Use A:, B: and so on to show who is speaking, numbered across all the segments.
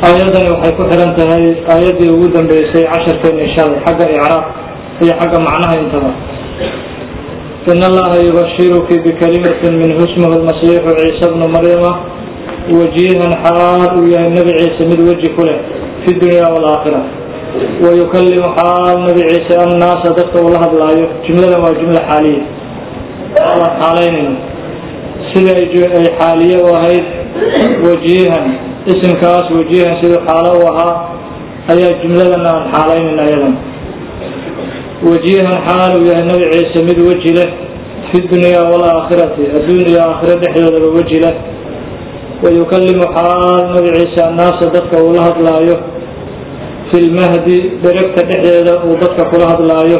A: aayaddani waxay ku xihan tahay aayaddii ugu dambeysay casharkeena shalay xagga icraaq iyo xagga macnaha intaba in allaha yubashiruki bikalimatin minhu ismuhu lmasiixu ciisa bnu maryama wajiihan xaal uu yahay nebi ciise mid weji ku leh fi dunya waalaakhira wayukalimu xaal nebi ciise annaasa dadka uu la hadlaayo jumladan waa jumla xaaliya waan xaalaynayna sida ay xaaliye u ahayd wajiihan isimkaas wajiihan siduu xaalo u ahaa ayaa jumladana aan xaalaynayna ayadan wajiihan xaal uu yahay nebi ciise mid weji leh fi dunya waalaakhirati adduun iyo aakhiro dhexdoodaba weji leh wayukalimu xaal nebi ciise annaasa dadka uu la hadlaayo fi lmahdi dheregta dhexdeeda uu dadka kula hadlaayo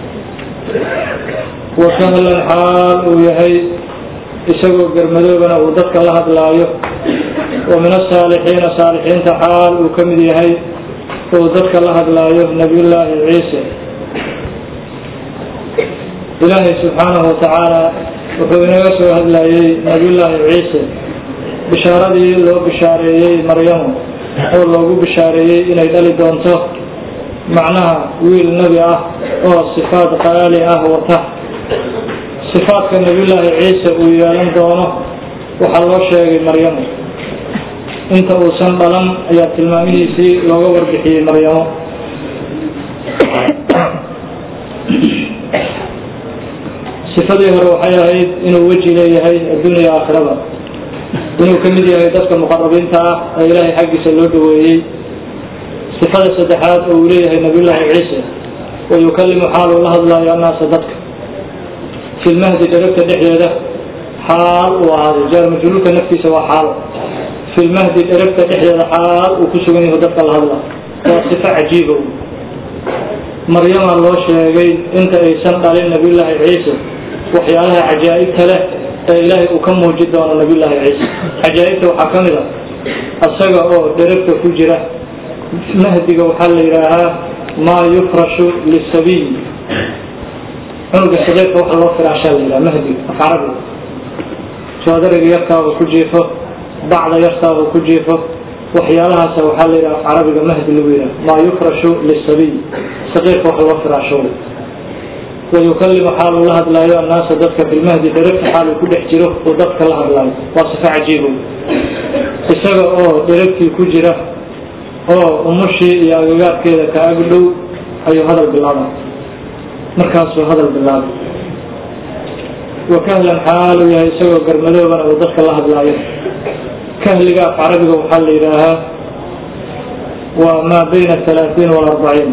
A: wa kahlan xaal uu yahay isagoo garmadoobana uu dadka la hadlaayo wa min asaalixiina saalixiinta xaal uu ka mid yahay uu dadka la hadlaayo nabiyullaahi ciise ilaahay subxaanahu watacaala wuxuu inaga soo hadlayey nabiyullaahi ciise bishaaradii loo bishaareeyey maryamu oo loogu bishaareeyey inay dhali doonto macnaha wiil nebi ah oo sifaad qaali ah wata sifaadka nabiyullaahi ciise uu yeelan doono waxaa loo sheegay maryamu inta uusan dhalan ayaa tilmaamihiisii looga warbixiyey maryamo sifadii hore waxay ahayd inuu weji leeyahay adduuniya aakhirada inuu ka mid yahay dadka muqarabiinta ah ee ilaahay xaggiisa loo dhaweeyey sifada saddexaad oo uu leeyahay nabiyullaahi ciise wayukalimu xaal uu la hadlaayo annaasa dadka fi lmahdi dheregta dhexdeeda xaal uu ahaaday jaar majluulka naftiisa waa xaalo fi lmahdi dheregta dhexdeeda xaal uu ku sugan yaho dadka la hadla waa sifo cajiiba maryamaa loo sheegay inta aysan dhalin nabiyullaahi ciise waxyaalaha cajaa'ibta leh ee ilaahay uu ka muuji doono nabiyullaahi ciise cajaa'ibta waxaa ka mid a asaga oo dheregta ku jira mahdiga waxaa la yidhaahaa maa yufrashu lisabiy cunuga sadeedka waxa loo firaashaa la yidhaha mahdiga af carabiga soodariga yarkaabuu ku jiifo bacda yartaabuu ku jiifo waxyaalahaasa waxaa la yidhaha af carabiga mahdi lagu yidhaha maa yufrashu lisabiy saqiirka waxa loo firaasho wayukalimu xaal uu la hadlaayo annaasa dadka filmahdi dheregta xaal uu ku dhex jiro uu dadka la hadlaayo waa sifo cajiibo isaga oo dheregtii ku jira oo umushii iyo agagaarkeeda ka ag dhow ayuu hadal bilaabay markaasuu hadal bilaabay wa kahlan xaal uu yahay isagoo garmadoobana uu dadka la hadlaayo kahliga af carabiga waxaa la yidhaahaa waa maa bayna alaaثiin walarbaciin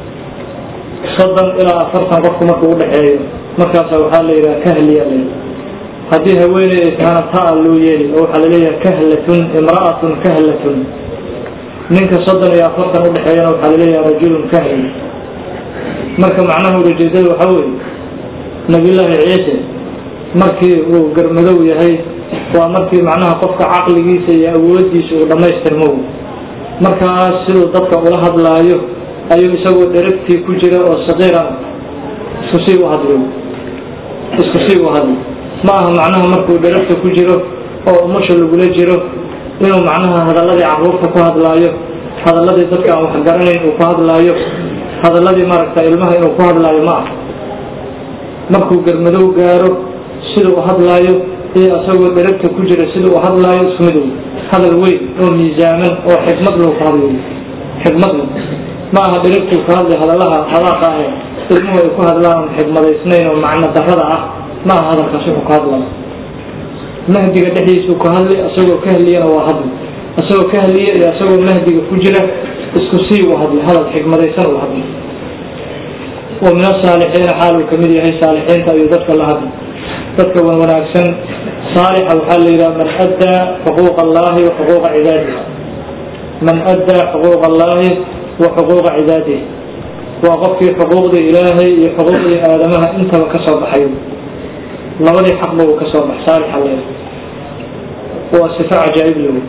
A: soddon ilaa afartan qofku markuu udhexeeyo markaasa waxaa la yidhaha kahliya l haddii haweeney ay tahana taa loo yeeli oo waxaa laleeyaha kahlatun imra'atun kahlatun ninka soddon iyo afartan udhexeeyana waxaa laleeyaha rajulun kahli marka macnaha ulajeedada waxaa weeye nabiyullaahi ciise markii uu garmadow yahay waa markii macnaha qofka caqligiisa iyo awoodiisa uu dhammaystirmo markaas siduu dadka ula hadlaayo ayuu isagoo dheregtii ku jira oo saqiira isku sii u hadlay isku sii u hadlay ma aha macnaha markuu dheregta ku jiro oo umusha lagula jiro inuu macnaha hadalladii carruurta ku hadlaayo hadalladii dadka aan waxgaranayn uu ku hadlaayo hadalladii maaragta ilmaha inuu ku hadlaayo ma aha markuu garmadow gaaro sida u hadlaayo iyo isagoo dheregta ku jira sida u hadlaayo isku mid wey hadal weyn oo miisaaman oo xikmad loo ku hadlayo xikmad le ma aha dheregtuu ka hadlay hadalaha hadaaqa ah ilmuhu ay ku hadlaan xikmadaysnayn oo macno darada ah ma aha hadalkaas wuxuu ka hadlaya mahdiga dhexdiisuu ka hadlay isagoo ka hadliyana waa hadlay isagoo ka hadliya iyo isagoo mahdiga ku jira isku sii u hadlay hadal xikmadaysan u hadlay wa min asaalixiina xaal uu kamid yahay saalixiinta ayuu dadka la hadlay dadka wan wanaagsan saalixa waxaa la yidhaha man addaa xuquuqa allahi wa xuquuqa cibaadihi man addaa xuquuqa allahi wa xuquuqa cibaadihi waa qofkii xuquuqdii ilaahay iyo xuquuqdii aadamaha intaba ka soo baxay labadii xaqba uu ka soo bax saalixa le waa sifo cajaa'ib lewy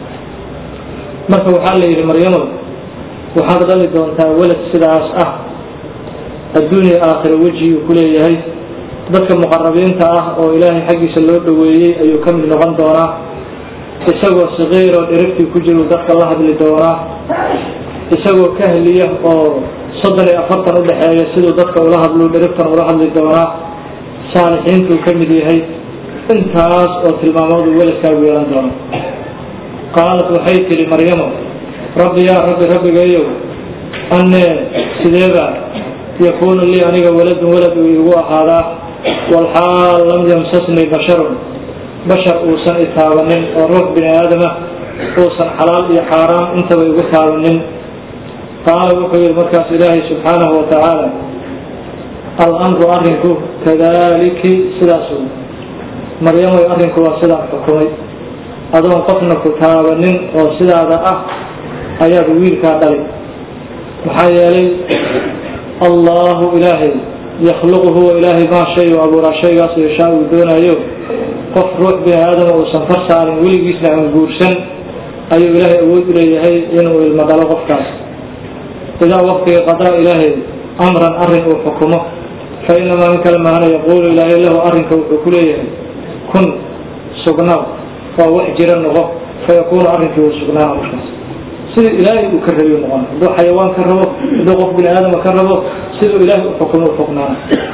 A: marka waxaa la yidhi maryamo waxaad dhali doontaa welad sidaas ah adduunya aakhira wejiguu ku leeyahay dadka muqarabiinta ah oo ilaahay xaggiisa loo dhoweeyey ayuu ka mid noqon doonaa isagoo saqiiroo dhirigtii ku jiru dadka la hadli doonaa isagoo kahliya oo soddon iyo afartan u dhexeeya siduu dadka ula hadlu dhirigtan ula hadli doonaa saalixiintuu ka mid yahay intaas oo tilmaamoodu weladkaagu yeelan doono qaalat waxay tidhi maryamo rabbi yaa rabbi rabbigayow annee sideeba yakuunu lii aniga waladun walad uu igu ahaadaa walxaal lam yamsasnii basharun bashar uusan i taabanin oo ruux bini aadama uusan xalaal iyo xaaraam intaba igu taabanin qaala wuxuu yihi markaas ilaahay subxaanahu wa tacaala alamru arrinku kadaliki sidaas maryamay arrinku waa sidaan xukumay adoon qofna ku taabanin oo sidaada ah ayaad wiilkaa dhalay maxaa yeelay allahu ilaahay yakhluqu huwa ilaahay maa shay u abuuraa shaygaas yashaa uu doonaayo qof ruux bini aadama uusan far saarin weligiisna aan guursan ayuu ilaahay awood u leeyahay inuu ilmo dhalo qofkaas idaa waqtiga qadaa ilaahay amran arrin uu xukumo fa inamaa in kale mahana yaquulu ilaahay lahu arrinka wuxuu ku leeyahay kun sugnaaw waa wax jira noqo fa yakuunu arrinkii uu sugnaana markaas siduu ilaahay uu ka rabiy noqon hadduu xayawaan ka rabo hadduu qof bini aadama ka rabo siduu ilaahay u xukumo u xuknaana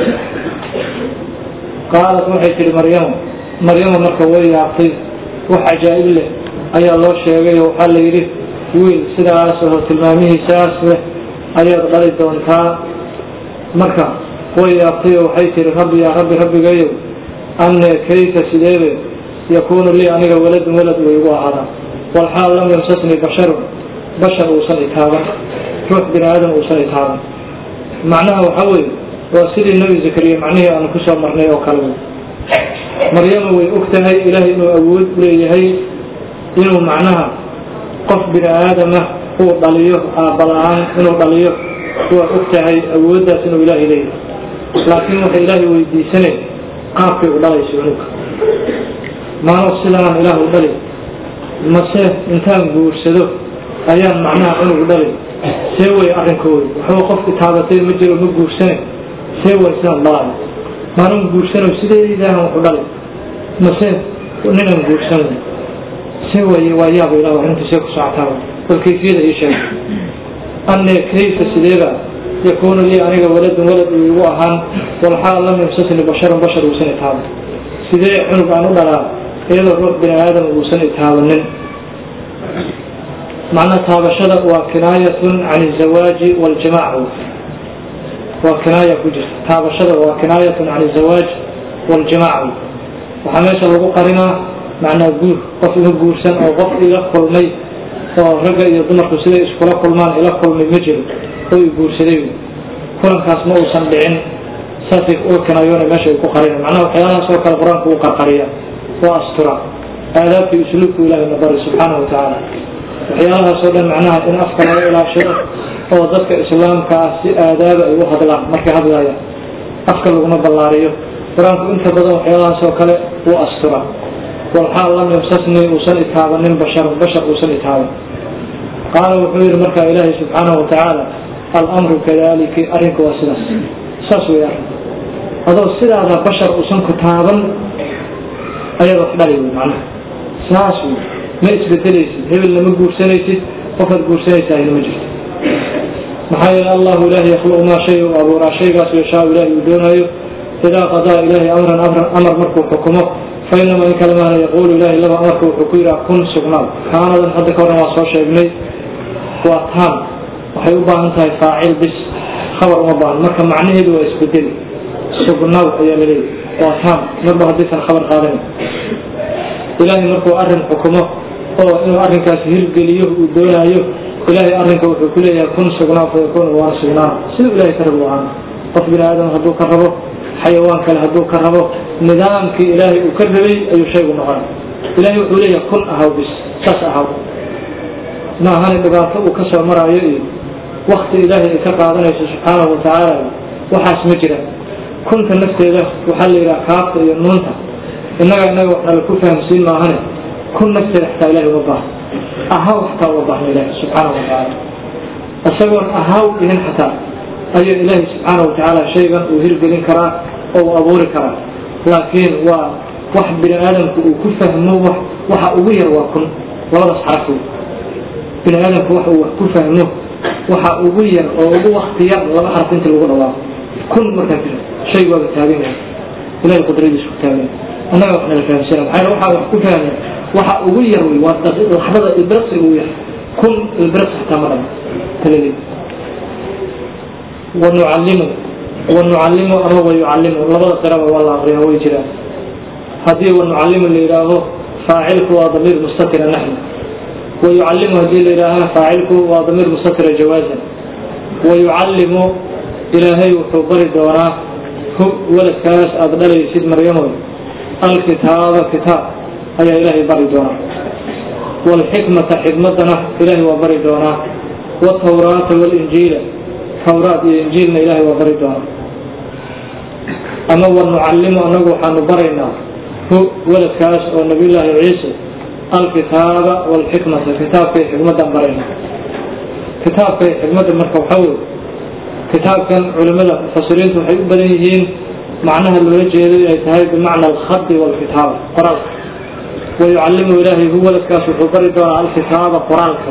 A: qaalat waxay tihi maryamo maryamo marka way yaabtay wax cajaa'ib leh ayaa loo sheegay oo waxaa la yidhi wiil sidaas oo tilmaamihiisaas leh ayaad dhali doontaa marka way yaabtay oo waxay tihi rabbi yaa rabbi rabbigayow anne kayfa sideebe yakuunu lii aniga waladun walad uu igu ahaadaa walxaal lam yamsasnii basharun bashar uusan itaaban ruux bini aadam uusan itaaban macnaha waxaa weeye waa sidii nebi zakariya macnihii aanu kusoo marnay oo kale wey maryama way og tahay ilaahay inuu awood u leeyahay inuu macnaha qof bini aadama uu dhaliyo aabala-aan inuu dhaliyo waa og tahay awooddaas inuu ilaahay leeyahay laakiin waxay ilaahay weydiisanay qaabkay u dhalayso cunuga maano sidaanaan ilaah u dhali mase intaan guursado ayaan macnaha cunug dhali see way arrinkooda waxba qofki taabatay ma jiro ma guursane see way sidaan dhalaayo maanan guursano sideedaahan waxu dhali mase ninaan guursan see way waa yaaba ilah arrinta see ku socotaa bal kayfiyada ii sheeg anne kayfa sideeba yakuunu lii aniga waladun walad uu igu ahaan walxaal lam yamsasni basharun bashar uusan itaaban sidee cunug aan u dhalaa iyadoo ruux bini aadam uusan itaabanin macna taabashada waa kinaayatun can izawaaji waljimaac waa kinaaya ku jirta taabashada waa kinaayatun can izawaaj waljimaac waxaa meesha lagu qarinaa macnaa guur qof ima guursan oo qof ila kulmay oo ragga iyo dumarku siday iskula kulmaan ila kulmay ma jiro oo i guursaday kulankaas ma uusan dhicin saasay uga kinaayoona meesha ay ku qarina macnaha waxyaalahaas oo kale qur-aanku u qarqariya waa astura aadaabkii usluubku ilahay na bari subxaanahu watacaala waxyaalahaas oo dhan macnaha in afka laga ilaashado oo dadka islaamka ah si aadaaba ay u hadlaan markay hadlayaan afka laguma ballaariyo qur-aanku inta badan waxyaalahaas oo kale wuu astura walxaal lam yamsasnii uusan itaabanin basharun bashar uusan itaaban qaala wuxuu yihi markaa ilaahay subxaanahu watacaala alamru kadaliki arrinku waa sidaas saas wey arrinku adoo sidaada bashar uusan ku taaban ayaad wax dhali wey macnaha saas wey ma isbedelaysid hebelna ma guursanaysid qofaad guursanaysaahina ma jirto maxaa yeele allahu ilaahi yakhluqu maa shay u abuuraa shaygaas yashaa ilaahi uu doonaayo idaa qadaa ilaahi amran amran amar markuu xukumo fa inamaa in kale maana yaquulu ilahi laba amarka wuxuu ku yidhaha kun sugnaad kaanadan hadda ka horna waa soo sheegnay waa taam waxay u baahan tahay faacil bis khabar uma baahan marka macnaheedu waa isbedeli sugnaad ayaa la leeyahy waa taam marba haddaysan khabar qaadanin ilaahay markuu arrin xukumo oo inuu arrinkaas hirgeliyo uu doonaayo ilaahay arrinka wuxuu ku leeyahay kun sugnaa fa yakuunu waana sugnaa siduu ilahay ka rabu ahaan qof bini aadam hadduu ka rabo xayawaan kale hadduu ka rabo nidaamkii ilaahay uu ka rabay ayuu shaygu noqon ilahay wuxuu leeyahay kun ahaw bis saas ahaw ma ahana dhibaato uu ka soo maraayo iyo wakti ilaahay ay ka qaadanayso subxaanahu watacaala waxaas ma jira kunta nafteeda waxaa la yidhaha kaafta iyo nuunta innaga innaga wax nala ku fahamsiin maahane kun nafteeda xataa ilahay uma baahna ahaw xataa uma baahna ilahi subxaanahu watacaala isagoon ahaw dhihin xataa ayaa ilaahay subxaanahu watacaala shaygan uu hirgelin karaa oo uu abuuri karaa laakiin waa wax bini aadamku uu ku fahmo wax waxa ugu yar waa kun labadaas xaraf wey bini aadamku waxa uu wax ku fahmo waxa ugu yar oo ugu wakti yar laba xaraf inta lagu dhawaaqo kun markaa jiro shay waaba taagan yahay ilahay qudradiisu ku taagan annaga wax nala fahamsana maxaa waxaa wax ku fahmay waxa ugu yar wey waa laxdada ilbiraqsiga ugu yar kun ilbiraqsi xataa ma dhama taladeed wanucallimu wanucallimu ama wayucallimu labada qiraba waa la aqriyaa way jiraan haddii wanucallimu la yidhaaho faacilku waa damiir mustatira naxnu wayucallimu haddii la yidhaahana faacilku waa damiir mustatira jawaazan wayucallimu ilaahay wuxuu bari doonaa hu waladkaas aada dhalaysid maryamood alkitaaba kitaab ayaa ilaahay bari doonaa waalxikmata xikmadana ilaahay waa bari doonaa watawraata waalinjiila tawraat iyo injiilna ilaahay waa bari doonaa ama wanucallimu annagu waxaanu baraynaa hu waladkaas oo nabiyullaahi ciise alkitaaba waalxikmata kitaabka iyo xikmaddan baraynaa kitaabka iyo xikmadda marka waxaa weye kitaabkan culimada mufasiriintu waxay u badan yihiin macnaha loola jeedo ay tahay bimacna alkhadi waalkitaaba qoraalka wayucallimu ilaahay hu waladkaas wuxuu bari doonaa alkitaaba qoraalka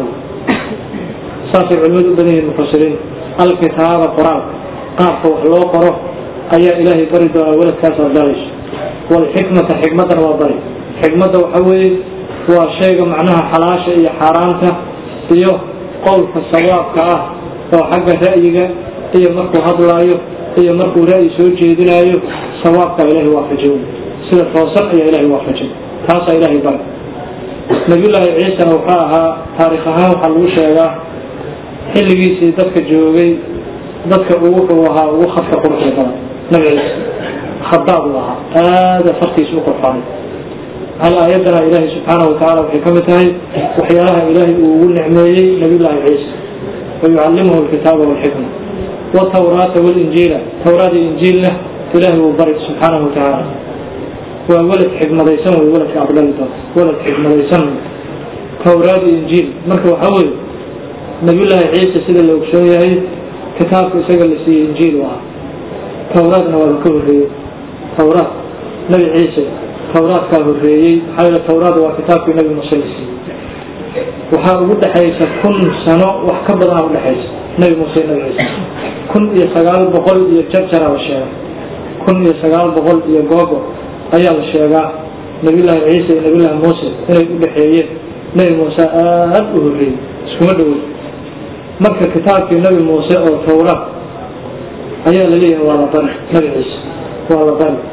A: saasay culimadu u badan yihiin mufasiriintu alkitaaba qoraalka qaabka wax loo qoro ayaa ilaahay bari doonaa waladkaas aad dhalayso waalxikmata xikmaddana waa bari xikmadda waxa weeye waa shayga macnaha xalaasha iyo xaaraanta iyo qowlka sawaabka ah oo xagga ra'yiga iyo markuu hadlaayo iyo markuu ra'yi soo jeedinaayo sawaabka ilaahay waafajiyo sida toosan ayaa ilaahay waafajiy taasaa ilaahay bari nabiyullaahi ciisana wuxuu ahaa taarikh ahaan waxaa lagu sheegaa xilligiisii dadka joogay dadka uu wuxuu ahaa ugu khadka quruxda badan nabi ciise khadaab uu ahaa aada fartiisa u qorfaanay hal aayadana ilaahay subxaanahu watacaala waxay ka mid tahay waxyaalaha ilaahay uu ugu nicmeeyey nabiyullaahi ciise wayucallimuhu alkitaaba walxikma watawraata walinjiila tawraad iyo injiilna ilaahay uu bari subxaanahu watacaala waa walad xikmadaysan wey waladka aqbali doonta walad xikmadaysan tawraad iyo injiil marka waxaa weye nabiyullaahi ciise sida la ogsoon yahay kitaabka isaga la siiyey injiil u ahaa tawraadna waaba ka horreeyey tawraad nabi ciise tawraadkaa horreeyey maxaa yeele tawraad waa kitaabkii nabi muuse la siiyey waxaa ugu dhexaysa kun sano wax ka badanaa udhexaysa nabi muuse iyo nabi ciise kun iyo sagaal boqol iyo jarjaraa la sheega kun iyo sagaal boqol iyo googo ayaa la sheegaa nabiyullaahi ciise iyo nabiyullaahi muuse inay u dhexeeyeen nabi muuse aada u horreeyey iskuma dhowoy marka kitaabkii nabi muuse oo tawraad ayaa la leeyahay waa la bari nabi ciise waa la bari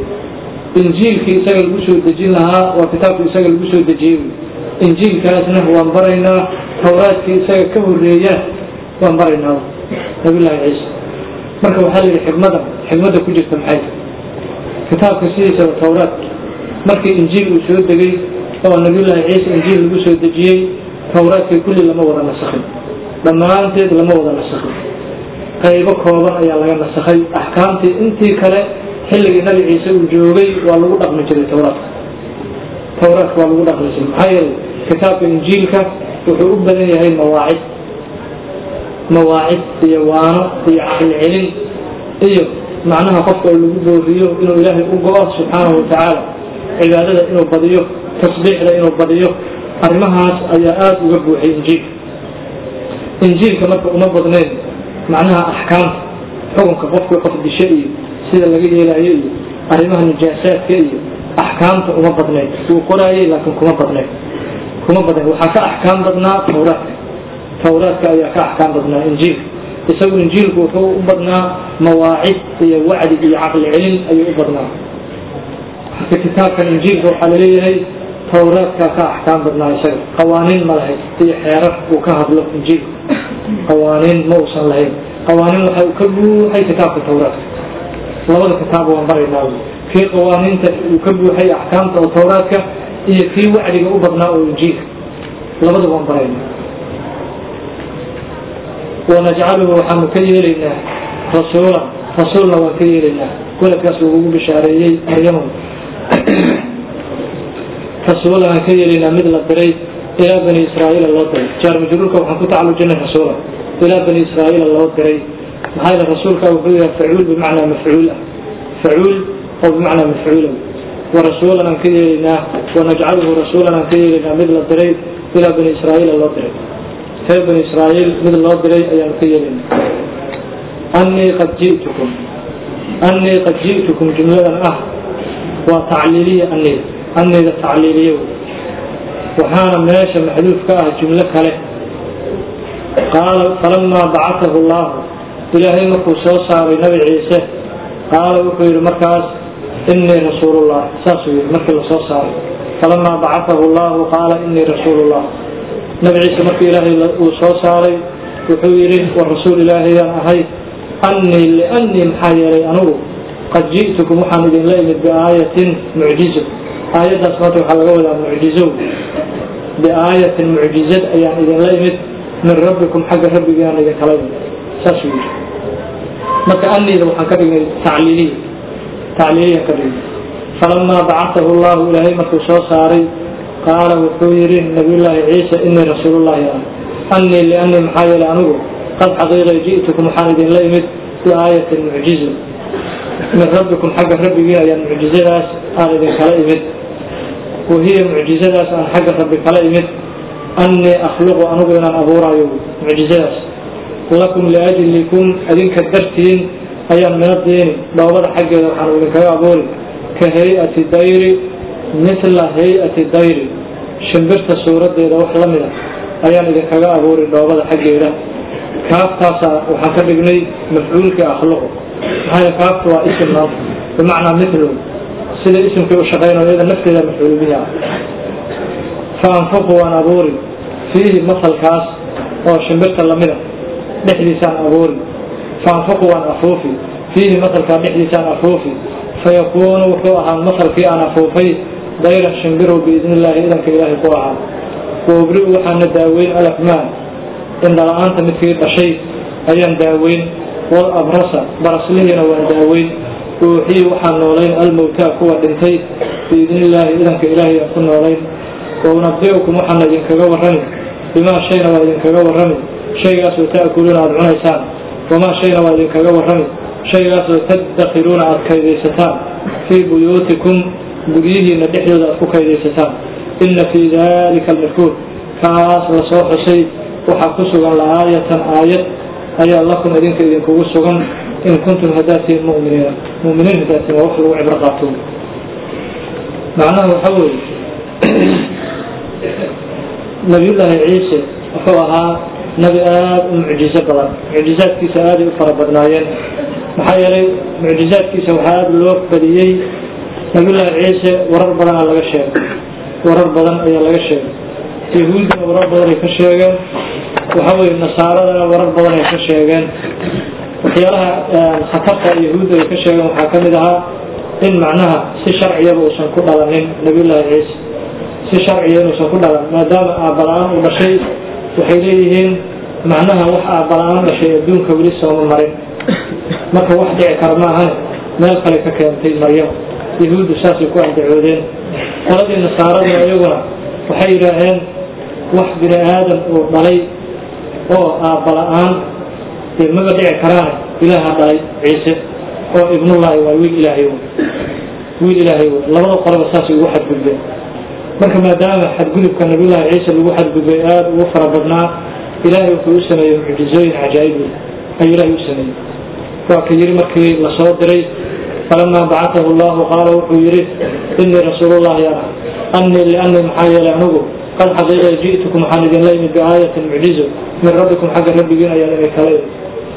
A: injiilkii isaga lagu soo dejin lahaa waa kitaabkii isaga lagu soo dejiyey injiilkaasna waan baraynaa tawraadkii isaga ka horreeya waan baraynaa nabiyullaahi ciise marka waxaa la yidhi xikmadda xikmadda ku jirta maxay kitaabka sidiisaba tawraad markii injiil uu soo degay oo nabiyullaahi ciise injiil lagu soo dejiyey tawraadkii kulli lama wada nasakhin dhammaanteed lama wada nasakhin qaybo kooban ayaa laga nasakhay axkaamtii intii kale xilligii nabi ciise uu joogay waa lagu dhaqmi jiray tawraadka tawraadka waa lagu dhaqmi jiray maxaa yeelay kitaabka injiilka wuxuu u badan yahay mawaacid mawaacid iyo waano iyo caqli celin iyo macnaha qofka oo lagu booriyo inuu ilaahay u go-o subxaanahu watacaala cibaadada inuu badiyo tasbiixda inuu badiyo arrimahaas ayaa aada uga buuxay injiilka injiilka marka uma badnayn macnaha axkaamta xukunka qofkii qof dishe iyo sida laga yeelaayo iyo arrimaha nijaasaadka iyo axkaamta uma badnayn wuu qoraayay laakiin kuma badnayn kuma badnayn waxaa ka axkaam badnaa tawraadka tawraadka ayaa ka axkaam badnaa injiilka isagu injiilku wuxuu u badnaa mawaacid iyo wacdi iyo caqli celin ayuu u badnaa marka kitaabkan injiilka waxaa laleeyahay tawraadkaa ka axkaam badnaa isaga qawaaniin ma lahayd iyo xeerar uu ka hadlo injiilku qawaaniin ma uusan lahayn qawaaniin waxa uu ka buuxay kitaabka tawraadka labada kitaab waan baraynaa kii qawaaniinta uu ka buuxay axkaamta oo tawraadka iyo kii wacdiga u badnaa oo injiilka labada waan baraynaa wanajcaluhu waxaanu ka yeelaynaa rasuulan rasuulna waan ka yeelaynaa weladkaas ugu bishaareeyey maryamo rasuulan aan ka yeelaynaa mid la diray ilaa bani israa'iila loo diray jaar majruurka waxaan ku tacalujinay rasuula ilaa bani israa'iila loo diray maxaa yeele rasuulka wuxuu yahay facuul bimacnaa mafcuul ah facuul oo bimacnaa mafcuula warasuulan aan ka yeelaynaa wanajcaluhu rasuulan aan ka yeelaynaa mid la diray ilaa bani israa'iila loo diray reer bani israa'iil mid loo diray ayaan ka yeelaynaa annii qad ji'tukum annii qad ji'tukum jumladan ah waa tacliiliya annida annida tacliiliya waxaana meesha maxduuf ka ah jumlo kale qaala falamaa bacatahu allahu ilaahay markuu soo saaray nabi ciise qaala wuxuu yidhi markaas inii rasuulullah saasuu yidhi markii lasoo saaray falamaa bacatahu allahu qaala inii rasuulullah nabi ciise markii ilaahay uu soo saaray wuxuu yidhi war rasuul ilaahayaan ahay annii liannii maxaa yeelay anugu qad ji'tukum waxaan idinla imid biaayatin mucjizo aayaddaas maanta waxaa laga wadaa mucjizo biaayatin mucjizad ayaan idinla imid min rabbikum xagga rabbigiaan idinkala imid saasuu yidhi marka annida waxaan ka dhignay tacliiliya tacliiliyan ka dhignay falamaa bacatahu allahu ilaahay markuu soo saaray qaala wuxuu yidhi nabiyullaahi ciisa inii rasuulullahi ah annii liannii maxaa yeelay anigu qad xaqiiqay ji'tukum waxaan idinla imid biaayatin mucjizo min rabbikum xagga rabbigiin ayaan mucjizadaas aan idinkala imid wahiya mucjizadaas aan xagga rabbi kala imid annii akhluqu anigu inaan abuuraayo mucjizadaas lakum liajlikum adinka dartiin ayaan mina diini dhoobada xaggeeda waxaan idinkaga abuuri ka hay-ati dayri mithla hay-ati dayri shimbirta suuradeeda wax la mida ayaan idinkaga abuuri dhoobada xaggeeda kaaftaasa waxaan ka dhignay mafcuulkii akhluqu maxaa kaaftu waa isim maanta bimacnaa mithlu sida isimkii u shaqaynayo iyada nafteeda mafcuul bihi ah fa anfuqu waan abuuri fiihi masalkaas oo shimbirta lamida dhexdiisaan abuuri fa anfuqu waan afuufi fiihi masalkaa dhexdiisaan afuufi fayakuunu wuxuu ahaa masalkii aan afuufay dayran shimbirow biidni illaahi idanka ilaahay ku ahaa waobri'u waxaana daaweyn alafmaan indhala-aanta midkii dhashay ayaan daaweyn wal abrasa baraslihiina waan daaweyn uuxiyi waxaan noolayn almowtaa kuwa dhintay biidni illaahi idanka ilaahay aan ku noolayn wa unabi'ukum waxaana idinkaga warrami bimaa shayna waa idinkaga warrami shaygaasoo ta'kuluuna aada cunaysaan wamaa shayna waa idinkaga warrami shaygaasoo taddakiruuna aada kaydaysataan fii buyuutikum guryihiina dhexdooda aad ku kaydaysataan inna fii dalika almadkuur kaas lasoo xusay waxaa ku sugan la'aayatan aayad ayaa lakum idinka idinkugu sugan in kuntum haddaad tihiin muminiina muminiin haddaad tihiin waa wax lagu cibro qaato macnaha waxa weeye nabiyullaahi ciise wuxuu ahaa nabi aada u mucjizo badan mucjizaadkiisa aaday u fara badnaayeen maxaa yeelay mucjizaadkiisa waxaa aada loo badiyey nabiyullaahi ciise warar badanaa laga sheegay warar badan ayaa laga sheegay yahuuddina warar badan ay ka sheegeen waxa weye nasaaradana warar badan ay ka sheegeen waxyaalaha khatarta yahuudda ay ka sheegeen waxaa ka mid ahaa in macnaha si sharciyaba uusan ku dhalanin nabiyullaahi ciise si sharciya inuusan ku dhalan maadaama aabala-aan uu dhashay waxay leeyihiin macnaha wax aabala-aan dhashay adduunka weli sooma marin marka wax dhici kara ma ahane meel kale ka keentay maryam yahuuddu saasay ku andacoodeen qoladii nasaarada iyaguna waxay yidhaaheen wax bini aadan uu dhalay oo aabala-aan dee maba dhici karaane ilaaha dhalay ciise oo ibnullaahi waa wiil ilaahay wiil ilaahay labada qoloba saasay ugu xadgudbeen marka maadaama xadgudubka nabiyullaahi ciise lagu xadgudbay aada ugu fara badnaa ilaahay wuxuu u sameeyey mucjizooyin cajaa'ib ayuu ilaahay u sameeyey waa ka yidhi markii lasoo diray falamaa bacatahu allahu qaala wuxuu yidhi inii rasuulullahi ana annii liannii maxaa yeelay anigu qad xaqiiqa ji'tukum waxaan idinla imid biaayatin mucjizo min rabbikum xagga rabbigiin ayaan idin kala imid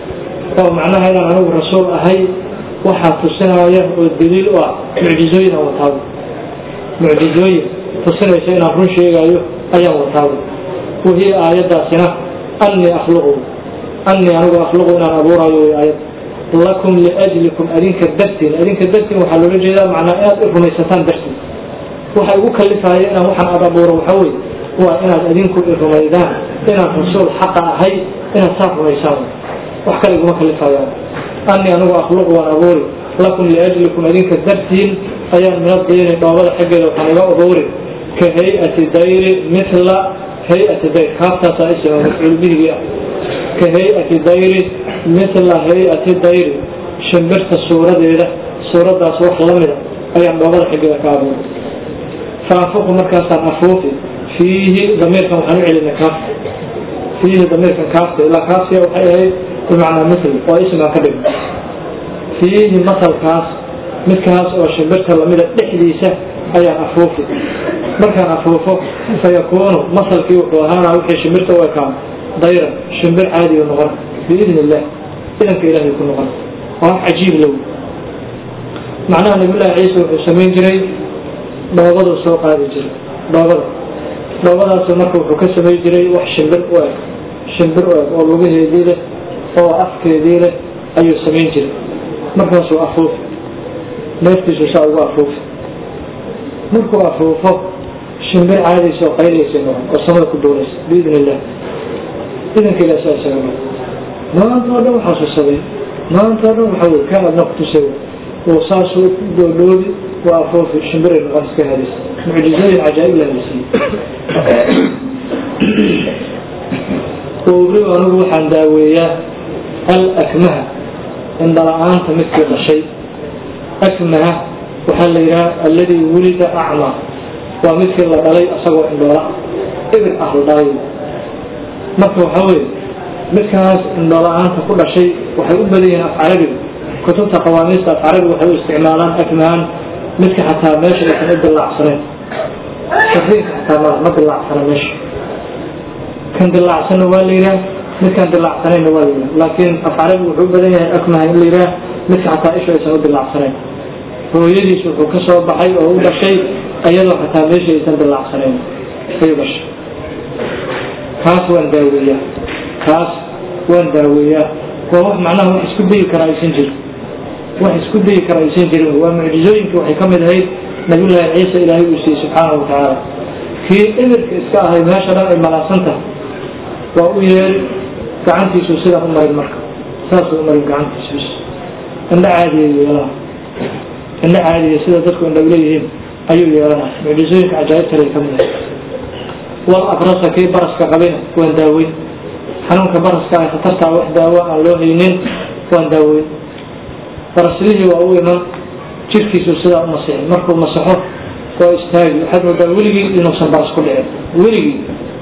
A: oo macnaha inaan anigu rasuul ahay waxaa tusinaya oo daliil u ah mucjizooyin aan wataabo mucjizooyin tusinaysa inaan run sheegaayo ayaan wataabo wahiya aayaddaasina annii akhluqu annii anigu akhluqu inaan abuuraayo way aayad lakum liajlikum adinka dartiin adinka dartiin waxaa loola jeedaa macnaa inaad i rumaysataan dartiin waxa igu kalifaaya inaan waxaan aad abuuro waxa weye waa inaad adinku i rumaydaan inaan rasuul xaqa ahay inaad saa rumaysaan wax kale iguma kalifayaan annii anigu akhluqu waan abuuri lakum liajlikum adinka dartiin ayaan mina diini dhoobada xaggeeda waxaan iga abuuri ka hay-ati dayri mithla hay-ati dayr kaaftaasaa isima mafcuul bihigii ah ka hay-ati dayri mithla hay-ati dayri shimbirta suuradeeda suuraddaas wax la mida ayaan dhoobada xiggeeda ka abuuray faanfuqu markaasaan afuufi fiihi damiirkan waxaan u celina kaafta fiihi damiirkan kaafta ilaa kaaftiya waxay ahayd bimacnaa mithl oo ismaan ka dhigno fiihi masalkaas midkaas oo shimbirta lamida dhexdiisa ayaan afuufi markaan afuufo fayakuunu masalkii wuxuu ahaana wixii shimbirta u ekaan dayran shimbir caadiga noqon biidn illah idanka ilaahay ku noqon waa wax cajiib low macnaha nabiyullaahi ciise wuxuu samayn jiray dhoobaduu soo qaadi jiray dhoobada dhoobadaasu marka wuxuu ka samayn jiray wax shimbir u eg shimbir u eg oo lugaheedii leh oo afkeedii leh ayuu samayn jiray markaasuu afuufi neeftiisu saa ugu afuufi markuu afuufo shimbir caadaysa oo qayliyaysa noqon oo samada ku duulaysa biidn illah idanka ilah saa isaga noqon maanta oo dhan waxaasuu sameyn maanta oo dhan waxa wey kaan adna kutusay oo saasuu doodhoobi waa afuufi shimbiray noqon iska hadis mucjizooyin cajaa'ib la hadisiiyey uri anigu waxaan daaweeyaa al akmaha indhala-aanta midkii dhashay akmaha waxaa la yidhaha alladii wulida acmaa waa midkii la dhalay asagoo indhoola ibir ah la dhalay marka waxaa weye midkaas indhola-aanta ku dhashay waxay u badan yihiin af carabiga kutubta qawaamiista af carabiga waxay u isticmaalaan akmahan midka xataa meesha aysan u dilaacsanayn safiinka xataa ma ma dilaacsana meesha kan dilaacsanna waa la yidhaha midkaan dilaacsanayna waa la yidhaha laakiin af carabiga wuxuu u badan yahay akmaha in la yidhaha midka xataa isha aysan u dilaacsanayn hooyadiis wuxuu ka soo baxay oo u dhashay iyadoo xataa meesha aysan dilaacsanayn ayuu dhashay kaas waan daaweeyaa kaas waan daaweeyaa waa wax macnaha wax isku dayi kara aysan jirin wax isku dayi kara aysan jirin waa mucjizooyinkii waxay ka mid ahayd nabiyullaahi ciise ilaahay uu siiyey subxaanahu watacaala kii ibirka iska ahay meesha dhan ay malaasan tahay waa u yeeri gacantiisu sidaa u marin marka saasuu u marin gacantiisu bis indho caadiya yeelana indho caadiya sida dadku indha uleeyihiin ayuu yeelana mucjizooyinka cajaa'ibtale ka mid ahay wal abrasa kii baraska qabina waan daaweyn xanuunka baraska ah khatartaa wax daawo aan loo haynin waan daaweyn baraslihii waa u iman jirkiisu sidaa u masixin markuu masaxo waa istaagi waxaad moodaa weligii inuusan baras ku dhicin weligii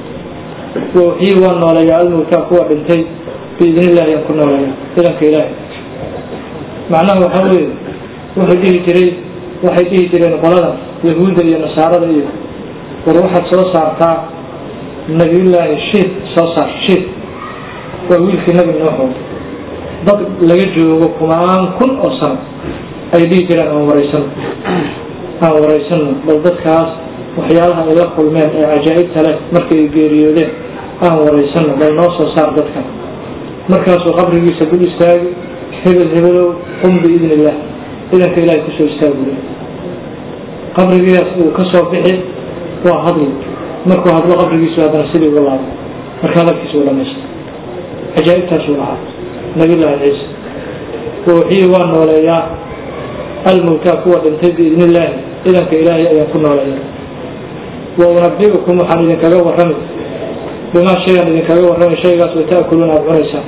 A: wixii waa nooleeyaa almowtaa kuwa dhintay biidn illahi aan ku nooleeya idanka ilaahi macnaha waxaa weeye wuxuu dhihi jiray waxay dhihi jireen qolada yahuudda iyo nasaarada iyo war waxaad soo saartaa nabiyullaahi shiid soo saar shiid waa wiilkii nabi nuuxo dad laga joogo kumaan kun oo sano ay dhihi jireen aan waraysano aan waraysano bal dadkaas waxyaalaha ay la kulmeen ee cajaa'ibta leh markay geeriyoodeen aan waraysano bal noo soo saar dadkan markaasuu qabrigiisa dul istaagi hebel hebelow qum biidn illah idanka ilahay kusoo istaagule qabrigiias uu ka soo bixi waa hadli markuu hadlo qabrigiisu haddana sidii uga laabo marka hadalkiisa u dhamaysta cajaa'ibtaasuu lahaa nabiyullaahi ciise wixii waa nooleeyaa almowtaa kuwa dhintay biidn illaahi idanka ilaahay ayaan ku nooleeya wa unabiukum waxaan idinkaga warrami bimaa shayaan idinkaga warrami shaygaas oo ta'kuluuna aada cunaysaan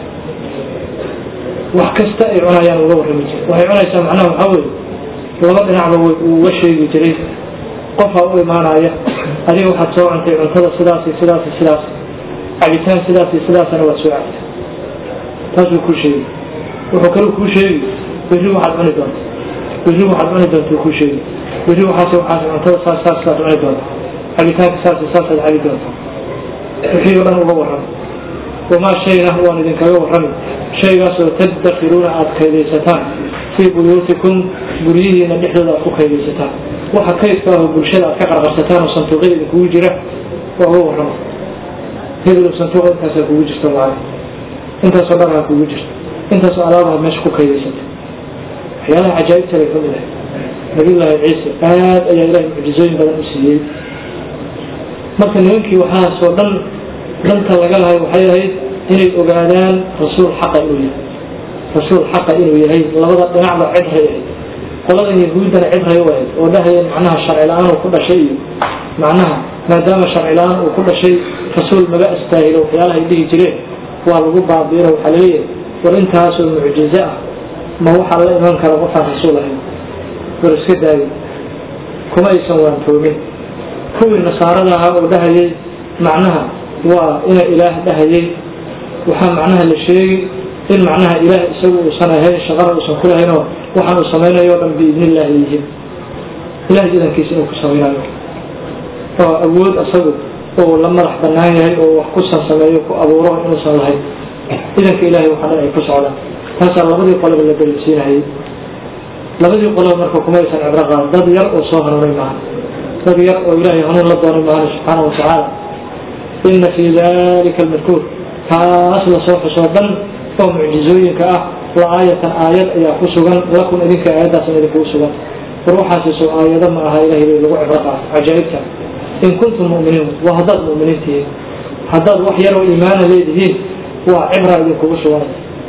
A: wax kasta ay cunayaan uga warrami jira waxay cunaysaa macnaha waxaa weeye laba dhinacba uu uga sheegi jiray qofaa u imaanaya adiga waxaad soo cuntay cuntada sidaas iyo sidaas iyo sidaas cabitaan sidaas iyo sidaasana waad soo cabtay taasuu kuu sheegi wuxuu kaluu kuu sheegi berri waxaad cuni doonta berri waxaad cuni doonta kuu sheegi berri waxaas waxaas cuntada saas saas saad cuni doonta cabitaanka saas iyo saasaad cabi doonta wixii o dhan uga warrami wamaa shayna waan idinkaga warrami shaygaasoo tadakiruuna aada kaydaysataan fii buyuutikum guryihiina dhexdooda aad ku kaydaysataan waxa kaydka aho bulshada aad ka qarqarsataan oo santuuqyada idinkugu jira waa uga warrama hebelo santuuqa intaasaa kugu jirta lacag intaasoo dharhaa kugu jirta intaasoo alaabaha meesha ku kaydaysata waxyaalaha cajaa'ibtale ka mid ah nabiyullaahi ciise aad ayaa ilahay mucjizooyin badan u siiyey marka nimankii waxaasoo dhan danta laga lahay waxay ahayd inay ogaadaan rasuul xaqa inuu yahay rasuul xaqa inuu yahay labada dhinacba cidray ahayd qoladan yahuuddana cidray u ahayd oo dhahayeen macnaha sharci la-aan uu ku dhashay iyo macnaha maadaama sharci la-aan uu ku dhashay rasuul maga astaahilo waxyaalaha ay dhihi jireen waa lagu baabiino waxaa laleeyahay war intaasoo mucjizo ah ma waxaa la iman kara qofaan rasuul ahayn war iska daayo kuma aysan waantoomin kuwii nasaarada ahaa oo dhahayay macnaha waa ina ilaah dhahayay waxaa macnaha la sheegi in macnaha ilaah isagu uusan ahayn shaqana uusan ku lahaynoo waxaan uu samaynayo o dhan biidni illaahi yihiin ilahay idankiisa inuu ku samaynayo oo awood isagu uu la madax banaan yahay oo wax kusan sameeyo ku abuuro inuusan lahayn idanka ilahay waxaa dhan ay ku socdaan taasaa labadii qoloba la daliilsiinahayay labadii qoloba marka kuma aysan cibro qaadan dad yar oo soo hanuunay maaha dad yar oo ilaahay hanuun la doonay maahan subxaana wa tacaala ina fii dalika almadkuur kaas lasoo xusoo dhan oo mucjizooyinka ah la aayatan aayad ayaa ku sugan lakum idinka aayaddaasna idinkugu sugan war waxaasiso aayado ma aha ilahay bay lagu cibro qaato cajaa'ibta in kuntum mu'miniin waa haddaad mu'miniin tihiin haddaad wax yaroo iimaana leedihiin waa cibra idinkugu sugan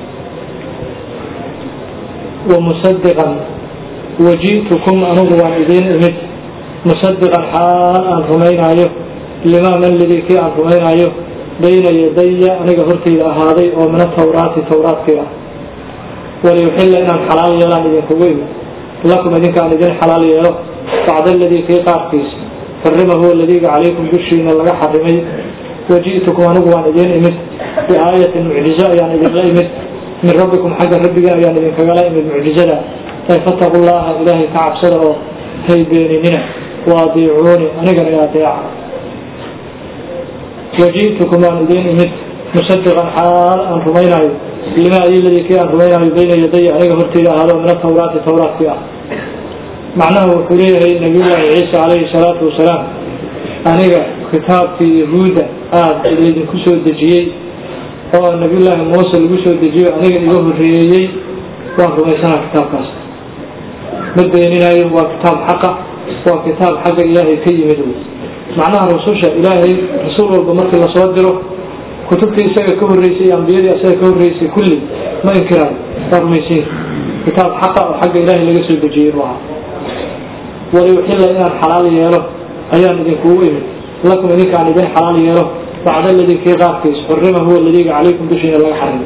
A: wamusadiqan waji'tukum anugu waan idiin imid musadiqan xaal aan rumaynaayo limaa man lidii kii aan rumaynaayo bayna yadaya aniga hortayda ahaaday oo min atawraati tawraadkii ah waliyuxilla inaan xalaal yeelaan idinkugu imid lakum idinka aan idin xalaal yeelo bacda aladii kii qaarkiisa xurimahu aladiiga calaykum dushiina laga xarimay waji'tukum anigu waan idiin imid biaayatin mucjizo ayaan idinla imid min rabbikum xagga rabbigan ayaan idinkagala imid mucjizada ay fataqu llaha ilaahay ka cabsada oo hay beeninina waadiicuuni anigana adeeca waji'tukum waan idiin imid musadiqan xaal aan rumaynaayo lima adiladii kii aan rumaynaayo bayna yadaya aniga horteyda ahaado min atawraati tawraadkii ah macnaha wuxuu leeyahay nabiyullaahi ciisa calayhi salaatu wasalaam aniga kitaabkii yahuudda aada laydinku soo dejiyey oo nabiyullaahi muuse lagu soo dejiyo aniga iga horreeyey waan rumaysanaa kitaabkaas ma beeninaayo waa kitaab xaqa waa kitaab xagga ilaahay ka yimid wey macnaha rususha ilaahay rasuul walba markii lasoo diro kutubtii isaga ka horreysay iyo ambiyadii isaga ka horreysay kulli ma inkiraayo waa rumaysiin kitaab xaqa oo xagga ilaahay laga soo dejiyey inuu ahaa waliyuxilla inaan xalaal yeelo ayaan idinkugu imid lakum idinka aan idin xalaal yeelo bacda aladii kii qaarkiis xurima huwa aladiiga calaykum dushiina laga xarimay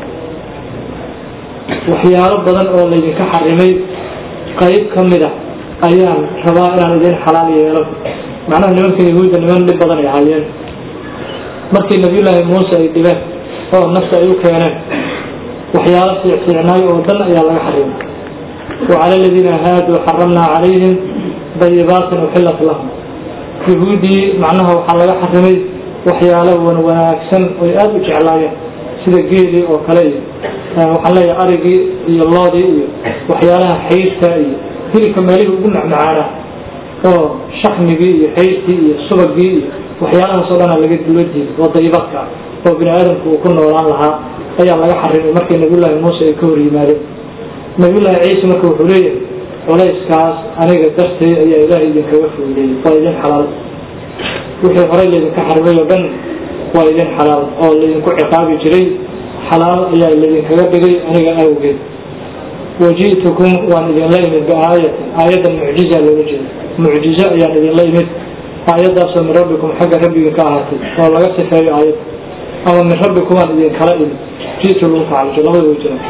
A: waxyaalo badan oo laydinka xarimay qayb ka mid a ayaan rabaa inaan idin xalaal yeelo macnaha nimanka yahuudda niman dhib badan ay ahaayeen markii nabiyullaahi muuse ay dhibeen oo nafta ay u keeneen waxyaalo fiicfiicnaay oo dhan ayaa laga xarimay wacala aladiina haaduu xaramnaa calayhim dayibaatin uxillat lahum yahuuddii macnaha waxaa laga xarimay waxyaalo wan wanaagsan oy aada u jeclaayeen sida geelii oo kale iyo waxaan leeyahay arigii iyo loodii iyo waxyaalaha xayrta iyo hilibka meelihii ugu macmacaana oo shakmigii iyo xayrtii iyo subagii iyo waxyaalahaas oo dhana laga dulo diiday oo dayibaadka ah oo bini aadamku uu ku noolaan lahaa ayaa laga xarimay markii nabiyullaahi muuse ay ka hor yimaadeen nabiyullaahi ciise marka wuxuu leeyahay culayskaas aniga dartay ayaa ilaahay idinkaga fuudeeyey waa idin xalaal wixii horey laydinka xarimay oo dhan waa idin xalaal oo laydinku ciqaabi jiray xalaal ayaa laydinkaga dhigay aniga awgeed waji'tukum waan idinla imid biaayatin aayaddan mucjiza loola jeeda mucjizo ayaan idinla imid aayaddaasoo min rabbikum xagga rabbiga ka ahaatay oo laga sifeeyo aayad ama min rabbikum aan idinkala imid ji'tu lagu tacallujo labada way jiraan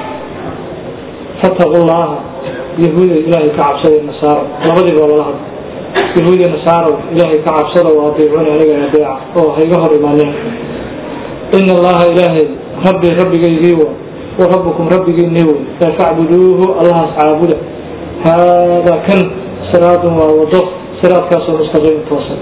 A: fataqu llaha yahuuda ilaahay ka cabsada nasaaro labadiiba waa lala hadla yahuuda nasaaro ilaahay ka cabsada oo adeecuni aniga adeeca oo hayga hor imaanin ina allaha ilaahay rabbi rabbigaygii wa wa rabbukum rabbigiinii wey ee facbuduuhu allahaas caabuda haadaa kan siraadun waa wado siraadkaasoo mustaqiim toosan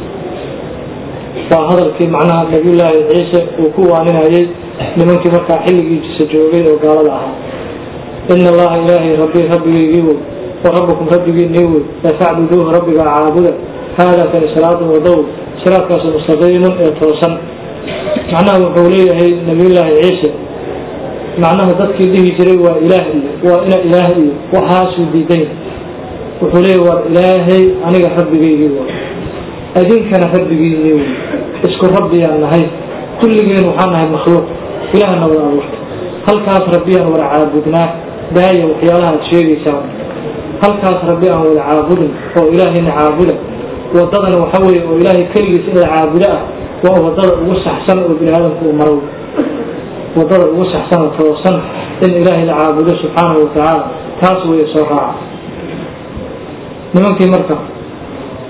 A: waa hadalkii macnaha nabiyullaahi ciise uu ku waaninayay nimankii markaa xilligiisa joogay oo gaalada ahaa ina allaha ilaahay rabbi rabbigaygii wey wa rabbukum rabbigiinii wey ee facbuduuhu rabbigaa caabuda haadaa kani siraadun wadow siraadkaasoo mustaqiimun ee toosan macnaha wuxuu leeyahay nabiyullaahi ciise macnaha dadkii dhihi jiray waa ilaah iyo waa ina ilaah iyo waxaasuu diidan wuxuu leeyahy waa ilaahay aniga rabbigaygii wa adinkana rabbigiinii wey isku rabbiyaan nahay kulligeen waxaan nahay makhluuq ilaahna wada abuurta halkaas rabbiyaan wada caabudnaa daaya waxyaalaha aad sheegaysaan halkaas rabbi aan wada caabudin oo ilaahayna caabuda wadadana waxa weeye oo ilaahay keligiis in la caabudo ah waa wadada ugu saxsan oo bini aadamku uu maro wadada ugu saxsan oo toosan in ilaahay la caabudo subxaanahu watacaala taas weeye soo raaca nimankii marka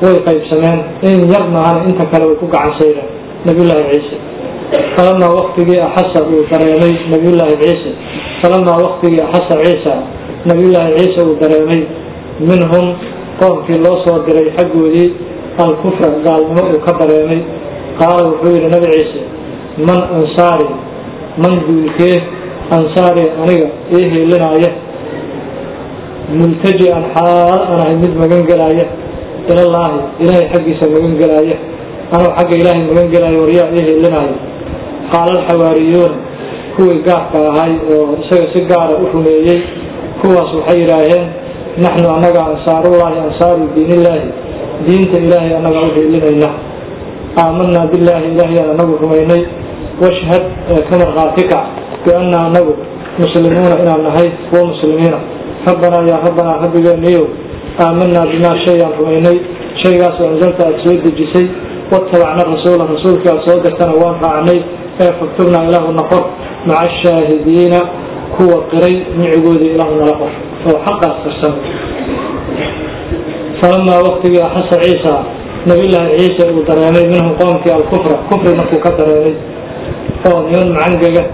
A: way qaybsameen in yar maahana inta kale way ku gacansaydeen nabiyullaahi ciise falamaa waktigii axasa uu dareemay nabiyullaahi ciise falamaa waktigii axasa ciisa nabiyullaahi ciise uu dareemay minhum qoomkii loo soo diray xaggoodii alkufra gaalnimo uu ka dareemay qaala wuxuu yidhi nabi ciise man ansaari man duulkee ansaari aniga ii hiilinaaya multaji-an xaal aan ahay mid magan gelaaya ilallaahi ilaahay xaggiisa magan gelaaya anuu xagga ilaahay magan gelaayo waryaa ii hiilinaayo qaala alxawaariyuuna kuwii gaarka ahay oo isaga si gaara u rumeeyey kuwaas waxay yidhaaheen naxnu annaga ansaarullaahi ansaaru diinillaahi diinta ilaahay annaga u hiilinayna aamanaa billaahi ilaahayaan anagu rumaynay washhad ka markhaati kac bianna anagu muslimuuna inaan nahay kuwo muslimiina rabbanaa yaa rabbanaa rabbigeeniyow aamanaa bimaa shayaan rumaynay shaygaasoo anzalta aad soo dejisay watabacna rasuula rasuulkii aad soo dirtana waan raacnay ee faktubnaa ilaahu naqor maca ashaahidiina kuwa qiray micigoodii ilaahu nala qor oo xaqaas qarsan falamaa waktigii axasa ciisa nabiyullaahi ciise uu dareemay minhum qoomkii alkufra kufri markuu ka dareemay oo niman macangaga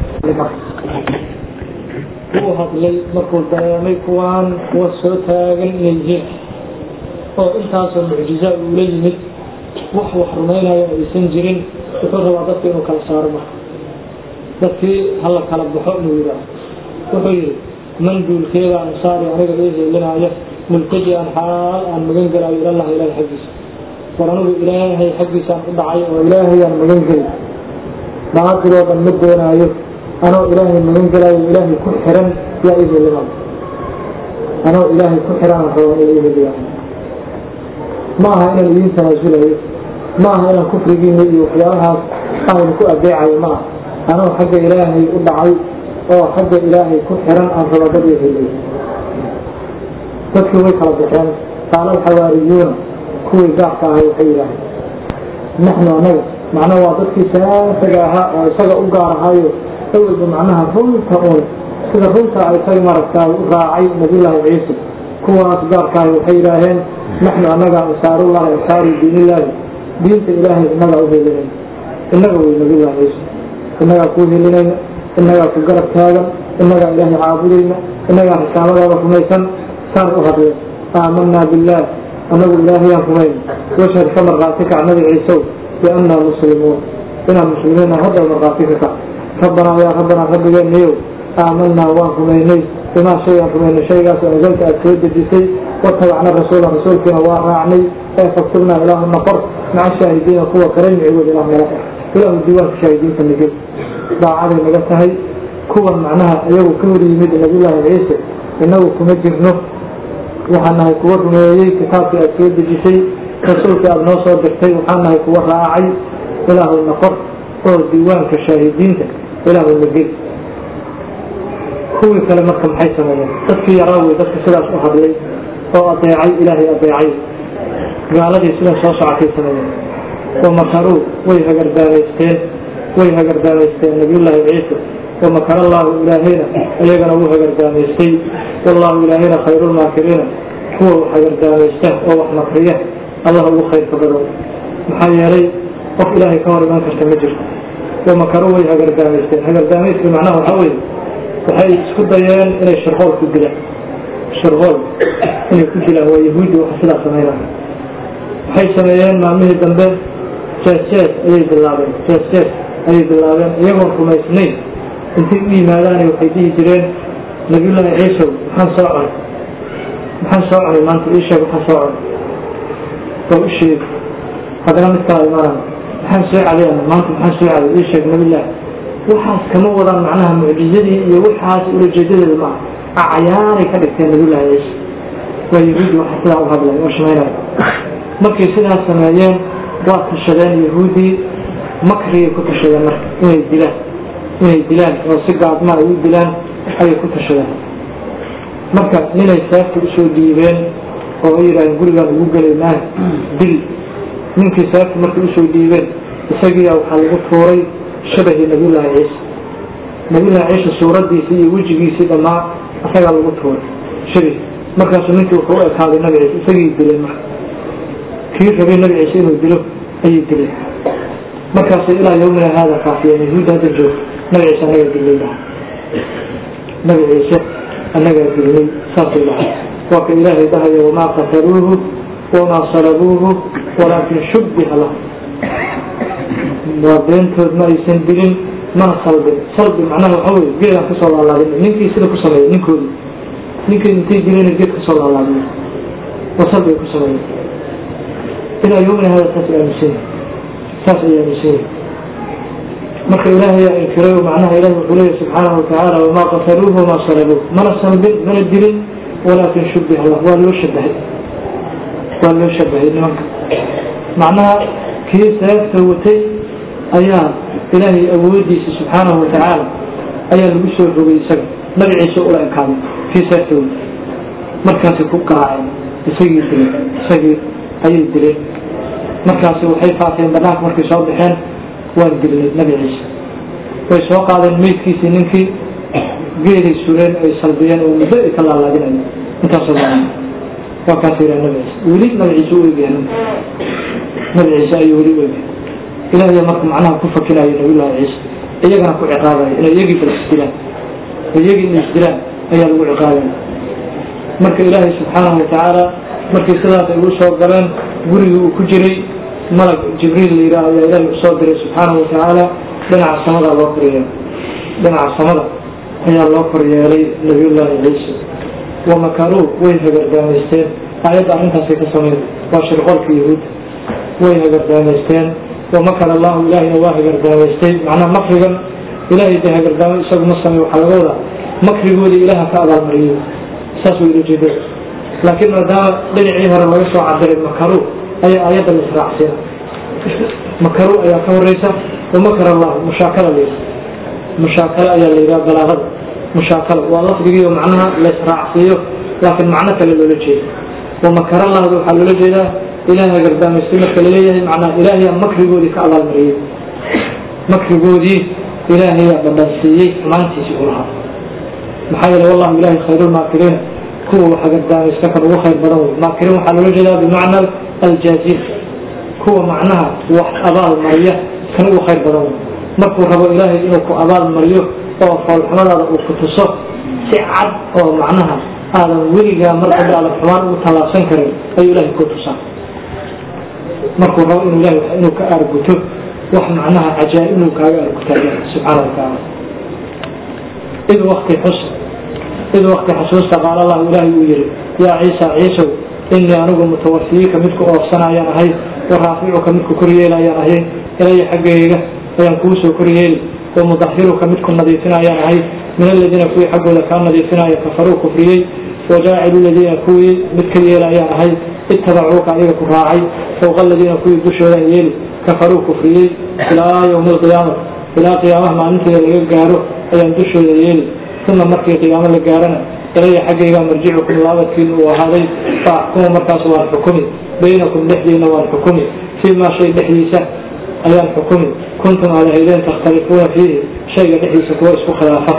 A: uu hadlay markuu dareemay kuwaan kuwa soo taagan inay yihiin oo intaasoo mucjiza uula yimid wax wax rumaynayo aysan jirin wuxuu rabaa dadka inuu kala saaro marka dadkii hala kala baxo inuu yidhaaho wuxuu yidhi man duulkeeda ansaari aniga ii heelinaayo multaji-an xaal aan magan gelaayo ilallahi ilaahay xaggiisa war anigu ilaahay xaggiisaan u dhacay oo ilaahayaan magan geli baatiloo dhan ma doonaayo anoo ilaahay magan gelaayo ilaahay ku xiran yaa ii helinaayo anoo ilaahay ku xiran aan rabaa inuu ii heliyaa ma aha inaan idiin tanaasulayo ma aha inaan kufrigiina iyo waxyaabahaas aan ku adeecayo ma aha anoo xagga ilaahay u dhacay oo xagga ilaahay ku xiran aan raba dad ii heliyo dadkii way kala baxeen qaala alxawaariyuuna kuwii gaarka ahay waxay yidhaaheen naxnu anaga macnaha waa dadkii saasaga ahaa oo isaga u gaar ahaayo awalba macnaha runta uun sida runta ay isaga maaragtaay u raacay nabiyullaahi ciise kuwaas gaarka ahay waxay yidhaaheen naxnu annaga ansaarullahi ansaaru diinillaahi diinta ilaahay innagaa u helinayna innaga wey nabiyullahi ciise innagaa kuu helinayna innagaa ku garab taagan innagaa ilaahay caabudayna innagaa risaamadaada rumaysan saan u hadleen aamanaa billaah annagu ilaahayaan rumayn washhad ka markhaati kac nabi ciisow biannaa muslimuun inaan muslimiina hadda markhaati ka kac rabbanaa yaa rabbanaa rabbigeeniyow aamanaa waan rumaynay bimaa shayaan rumaynay shaygaas anzalta aad soo dejisay watabacna rasuula rasuulkiina waa raacnay ee faktubnaa ilaahu naqor maca shaahidiina kuwa kale micigood ilaah nala qor ilaahu diiwaanka shaahidiinta nagel daacaday naga tahay kuwan macnaha iyagu ka hor yimid nabiyullaahi ciise innagu kuma jirno waxaan nahay kuwa rumeeyey kitaabkii aad soo dejisay rasuulkii aada noo soo dirtay waxaan nahay kuwa raacay ilaahu naqor oo diiwaanka shaahidiinta ilaahu nagel kuwii kale marka maxay sameeyeen dadkii yaraa wey dadka sidaas u hadlay oo adeecay ilaahay adeecay gaaladii sidaa soo socotay sameeyeen wamakaruu way hagardaamaysteen way hagardaamaysteen nabiyullaahi ciise wamakar allaahu ilaahayna iyagana wuu hagardaamaystay wallaahu ilaahayna khayrulmaakiriina kuwa wax hagardaamaysta oo wax makriya allah ugu khayrka badan maxaa yeelay qof ilaahay ka hor iman karta ma jirto wamakaruu way hagardaamaysteen hagardaamaystii macnaha waxaa weye waxay isku dayeen inay shirqool ku dilaan shirqool inay ku dilaan waa yahuuddi waxa sidaa samaynaya waxay sameeyeen maalmihii dambe jees-jees ayay bilaabeen jees-jees ayay bilaabeen iyagoon rumaysnayn intay u yimaadaana waxay dhihi jireen nabiyullaahi ciisow maxaan soo cunay maxaan soo cunay maanta ii sheeg waxaan soo cunay oo u sheeg haddana mid kala imaanaya maxaan soo cadayana maanta maxaan soo caday ii sheeg nabiyullaahi waxaas kama wadaan macnaha mucjizadii iyo waxaas ulajeedadeeda maaha acyaanay ka dhigteen nabiyullaahi ciise waa yahuudi waxa sidaa u hadlay oo shamaynaya markay sidaas sameeyeen waa tashadeen yahuuddii makrigay ku tashadeen marka inay dilaan inay dilaan oo si gaadma ay u dilaan ayay ku tashadeen marka ninay saafta usoo dhiibeen oo ay yidhaaheen gurigaan ugu gelaynaa dil ninkii saafta markay usoo dhiibeen isagiiya waxaa lagu tuuray shabahii nabiyullaahi ciise nabiyullaahi ciise suuraddiisii iyo wejigiisii dhammaa isagaa lagu tuuray shabihi markaasuu ninkii wuxuu u ekaaday nabi ciise isagii dileen marka kii rabay nabi ciise inuu dilo ayay dileen markaas ilaa yawmina haada kaafiyeen yahuudda hadda joog nabi ciise annagaa dilnay laha nabi ciise annagaa dilnay saasay lahay waa ka ilaahay dhahaya wamaa qataluuhu wamaa salabuuhu walaakin shubbiha lahu waa beentood ma aysan dilin mana salbin salbi macnaha waxa wey geedaan kasoo laalaabin ninkii sida ku sameeyey ninkoodii ninkii intay dileen geed kasoo laalaabin oo salbi ay ku sameeyeen ilaa yawmina hada saas ay aaminsan yahay saas ay aaminsan yahay marka ilaahay yaa inkiray macnaha ilahi wuxuu leeyahy subxaanahu watacaala wamaa qataluuhu wamaa salabuuh mana salbin mana dilin walaakin shubbiha lah waa loo shabahay waa loo shabahay nimanka macnaha kii seefta watay ayaa ilaahay awoodiisa subxaanahu watacaala ayaa lagu soo rogay isaga nabi ciise ula ekaaday kii seefta watay markaasay ku garaaceen isagii dileen isagii ayay dileen markaasi waxay faafeen banaanka markay soo baxeen waan dilnay nabi ciise way soo qaadeen meydkiisii ninkii geeday sureen ay salbiyeen oo muddo ay ka laalaadinayo intaasoo dhan waa kaas yidhaha nabi ciise weli nabi ciise u egyahay ninka nabi ciise ayuu weli u egyahay ilaahay marka macnaha ku fakinayo nabiyullahi ciise iyagana ku ciqaabaya inay iyagii bal isdilaan iyagii inay isdilaan ayaa lagu ciqaabaya marka ilaahay subxaanahu watacaala markii sidaas ay u soo galeen gurigii uu ku jiray malag jibriil la yidhaah ayaa ilaahay usoo diray subxaanahu watacaala dhinaca samada loo koryeelay dhinaca samada ayaa loo koryeelay nabiyullaahi ciise wamakaruu way hagardaamaysteen aayadda arrintaasay ka sameyn waa shirqoolka yahuud way hagardaamaysteen wamakar allahu ilaahayna waa hagardaamaystay macnaha makrigan ilaahay dee hagardaamo isagu ma samey waxaa laga wadaa makrigoodii ilaaha ka abaalmariyey saas way ula jeedeen laakiin maadaama dhinacii hore laga soo cabiray makaru ayaa aayadda la israacsiina makaru ayaa ka horeysa wamakar allah mushaakala la mushaakala ayaa la yidhaha balaagada mushaakala waa lafdigiiyo macnaha la israacsiiyo laakiin macno kale loola jeeda wamakar allahda waxaa loola jeedaa ilaah hagardaamaystay marka laleeyahay macnaha ilaahayaa makrigoodii ka abaalmariyey makrigoodii ilaahayaa badhansiiyey xumaantiisii u lahaa maxaa yeele wallahu ilahi khayrulmaakiriina kuwa wax hagardaamaysta kan ugu khayr badan wey maakirin waxaa loola jeedaa bimacna aljaazin kuwa macnaha wax abaal mariya kan ugu khayr badan wey markuu rabo ilaahay inuu ku abaal mariyo oo foolxumadaada uu ku tuso si cad oo macnaha aadan weligaa mar dambe aadan xumaan ugu tallaabsan karin ayuu ilahay ku tusaa markuu rabo inuu ilahay inuu ka aarguto wax macnaha cajaa'ib inuu kaaga aargutaayo subxaana wa tacaala id wakti xus id wakti xusuusta qaala allahu ilaahay uu yihi yaa ciisa ciisow inii anigu mutawafiyiika midku oofsanayaan ahay wa raaficuka midku koryeelayaan ahay ilaya xaggayga ayaan kuu soo koryeeli wa mudahiruka midku nadiifinayaan ahay min aladiina kuwii xaggooda kaa nadiifinaya kafaruu kufriyey wajaacilu ladiina kuwii mid ka yeelayaan ahay itabacuuka adiga ku raacay fowqa aladiina kuwii dushoodan yeeli kafaruu kufriyey ilaa ywmi alqiyaama ilaa qiyaamaha maalinteeda laga gaaro ayaan dushooda yeeli uma markii qiyaamo la gaarana ilaya xaggayga marjicukum laabadkiina uu ahaaday fa axkumu markaas waan xukumi baynakum dhexdiina waan xukumi fii maa shay dhexdiisa ayaan xukumi kuntum aad ahaydeen takhtalifuuna fiihi shayga dhexdiisa kuwa isku khilaafa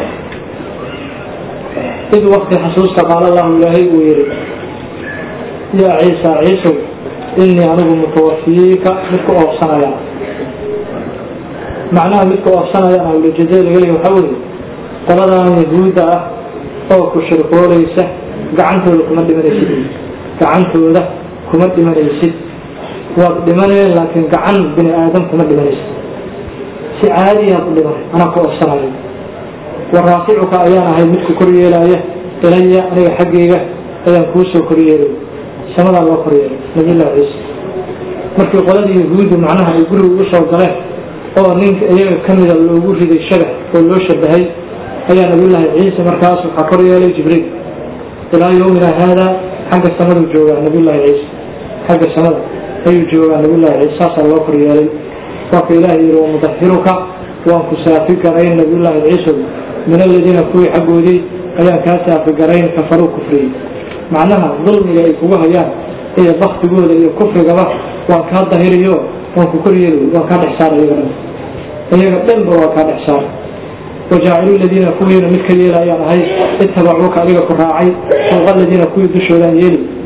A: id wakti xasuusta qaala allahu ilaahay uu yihi yaa ciisa ciisow inii anigu mutawafiyiika midku oofsanayaan macnaha midka oofsanayaan awlajazee laga leeya waxaa weeye qoladan yahuudda ah oo ku shirqoolaysa gacantooda kuma dhimanaysid gacantooda kuma dhimanaysid waad dhimaneen laakiin gacan bini aadam kuma dhimanaysid si caadiyaad u dhimanay anaa ku oofsanayo wa raaficuka ayaan ahay midku kor yeelaaya ilaya aniga xaggayga ayaan kuu soo koryeelay samadaa loo koryeelay nabiyullahi ciisa markii qoladii yahuuddu macnaha ay guriga ugu soo galeen oo ninka iyaga ka mida loogu riday shagax oo loo shabahay ayaa nabiyullaahi ciise markaas waxaa kor yeelay jibriil ilaa yawmina haada xagga samaduu joogaa nabiyullaahi ciise xagga samada ayuu joogaa nabiyullahi ciise saasaa loo kor yeelay waaka ilaahay yihi wamudahiruka waan ku saafi garayn nabiyullaahi ciisow min aladiina kuwii xaggoodii ayaan kaa saafi garayn kafaruu kufriyey macnaha dulmiga ay kugu hayaan iyo baktigooda iyo kufrigaba waan kaa dahiriyo waan ku kor yeeli waan kaa dhex saara iyaga dhan iyaga dhanba waa kaa dhex saara wajaacilu ladiina kuwiina mid ka yeelayaan ahay itabacuuka adiga ku raacay fowqa aladiina kuwii dushoodaan yeeli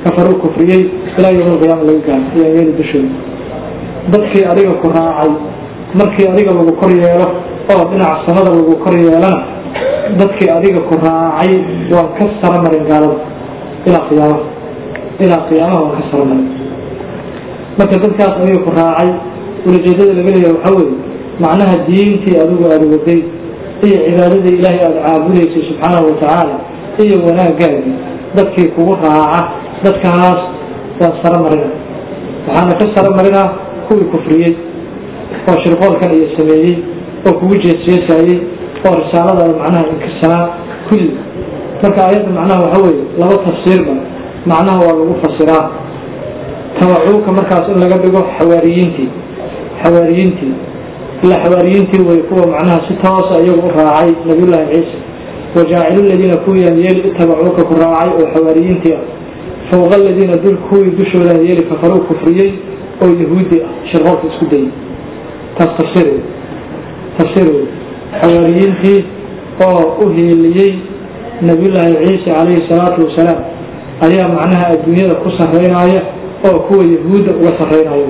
A: kafaruu kufriyey ilaa yowm alqiyaama laga gaaro iyo ayada dushooda dadkii adiga ku raacay markii adiga lagu kor yeelo oo dhinaca samada lagu kor yeelana dadkii adiga ku raacay waan ka sara marin gaalada ilaa qiyaamaha ilaa qiyaamaha waan ka sara marin marka dadkaas adiga ku raacay ulajeedada laga leeyahay waxaa weeye macnaha diintii adigu aada waday iyo cibaadadii ilaahay aada caabudaysay subxaanahu watacaala iyo wanaagaagii dadkii kugu raaca dadkaas waan sara marina waxaana ka sara marinaa kuwii kufriyey oo shirqoolkan iyo sameeyey oo kugu jeesjeesaayey oo risaaladaada macnaha inkirsanaa kulli marka aayadda macnaha waxa weeye laba tafsiirba macnaha waa lagu fasiraa tawacuuka markaas in laga dhigo xawaariyiintii xawaariyiintii ila xawaariyiintii way kuwa macnaha si toosa iyagu u raacay nabiyullaahi ciisa wajaacilu ladiina kuwiyaan yeeli itabacuuka ku raacay oo xawaariyiintii ah fawqa aladiina dul kuwii dushoodan yeeli kafaruu kufriyey oo yahuudi ah shirqoolka isku dayay taas tafsiir wey tafsiir wey xawaariyiintii oo u hiiliyey nabiyullaahi ciisa calayhi salaatu wasalaam ayaa macnaha adduunyada ku sarreynaya oo kuwa yahuudda uga sarreynayo